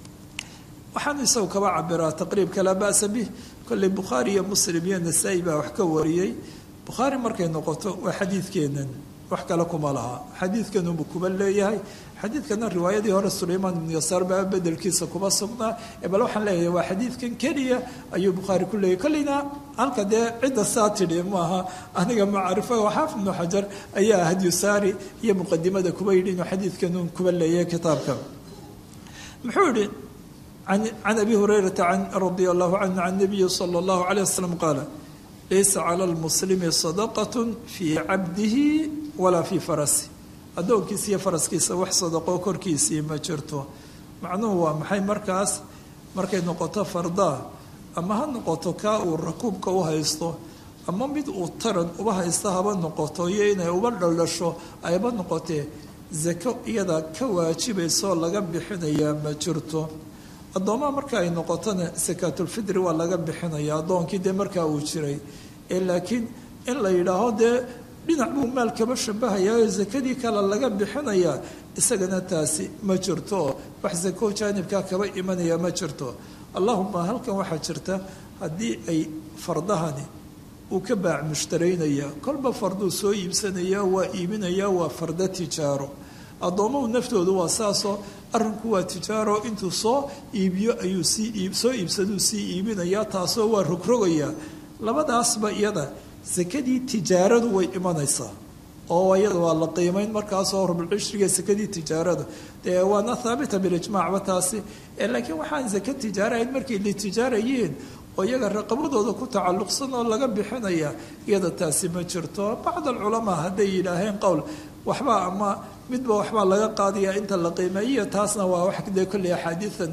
waxaanu isagu kaba cabiraa taqriibka laa ba'sa bih kolley bukhaari iyo muslim iyo nasaa-i baa wax ka wariyey bukhaari markay noqoto waa xadiidkeenan wax kale kuma laha xadiidkanunbu kuba leeyahay xadiidkana riwaayadii hore sulaymaan ibnu yasaar baa bedelkiisa kuba sugnaa bal waxaan leeyahay waa xadiidkan keliya ayuu bukhaari ku leeyahy kolleyna halka dee cidda saa tidhi maaha aniga macrifo xaafid ibnu xajar ayaa hadyusaari iyo muqadimada kuba yidhi inuu xadiidkanun kuba leeyahay kitaabka muxuu yihi can abi hurayrata radia allahu canhu can nabiyi sala allahu alayh wasalam qaala laysa cala lmuslimi sadaqat fii cabdihi walaa fii farasi addoonkiisa iyo faraskiisa wax sadaqo korkiisii ma jirto macnuhu waa maxay markaas markay noqoto fardaa ama ha noqoto kaa uu rakuubka u haysto ama mid uu taran uba haysto haba noqoto iyo inay uba dhaldhasho ayba noqotee zako iyada ka waajibaysaoo laga bixinayaa ma jirto addoomaha marka ay noqotona sakaatulfidri waa laga bixinaya addoonkii dee markaa uu jiray ee laakiin in la yidhaaho dee dhinac buu maal kaba shabahayaao sakadii kale laga bixinayaa isagana taasi ma jirto wax sako jaanibkaa kaba imanaya ma jirto allahuma halkan waxaa jirta haddii ay fardahani uu ka baac mushtaraynaya kolba farduu soo iibsanaya waa iibinaya waa fardo tijaaro addoomuhu naftoodu waa saasoo arrinku waa tijaaro intuu soo iibiyo ayuu sii soo iibsaduu sii iibinayaa taasoo waa rogrogayaa labadaasba iyada sakadii tijaaradu way imanaysaa oo iyada waa la qiimayn markaasoo rubulcishriga sakadii tijaarada dee waana haabita bilijmaacba taasi laakiin waxaan saka tijaarahayn markay litijaarayiin oo iyaga raqabadooda ku tacalluqsan oo laga bixinaya iyada taasi ma jirto bacd alculamaa hadday yidhaaheen qowl waxbaa ama midba waxbaa laga qaadaya inta la qiimeeyiyo taasna waa wax dee kolley axaadiidan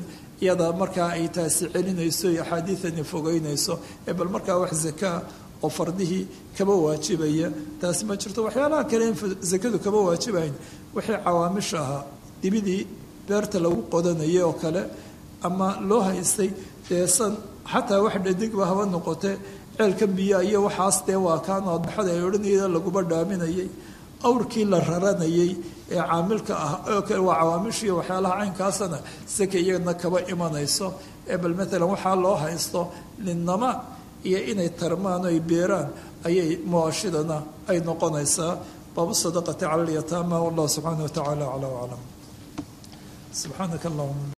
iyada markaa ay taasi celinayso iyo axaadiidani fogeynayso ee bal markaa wax zakaa oo fardihii kaba waajibaya taasi ma jirto waxyaalaha kale in zakadu kaba waajibayn wixii cawaamisha ahaa dibidii beerta lagu qodanayay oo kale ama loo haystay dee san xataa wax dhadigba haba noqote ceelka biyaa iyo waxaas dee waa kaan adbaxada ay odhanayeen laguba dhaaminayay awrkii la raranayay ee caamilka ah oo kale waa cawaamishiiy waxyaalaha caynkaasana saka iyagana kaba imanayso ee bal maalan waxaa loo haysto ninnama iyo inay tarmaan oy beeraan ayay muwaashidana ay noqonaysaa baabu sadaqati cala alyataama wallahu subxaana wa tacaala aclaa aclam subxaanaka allahuma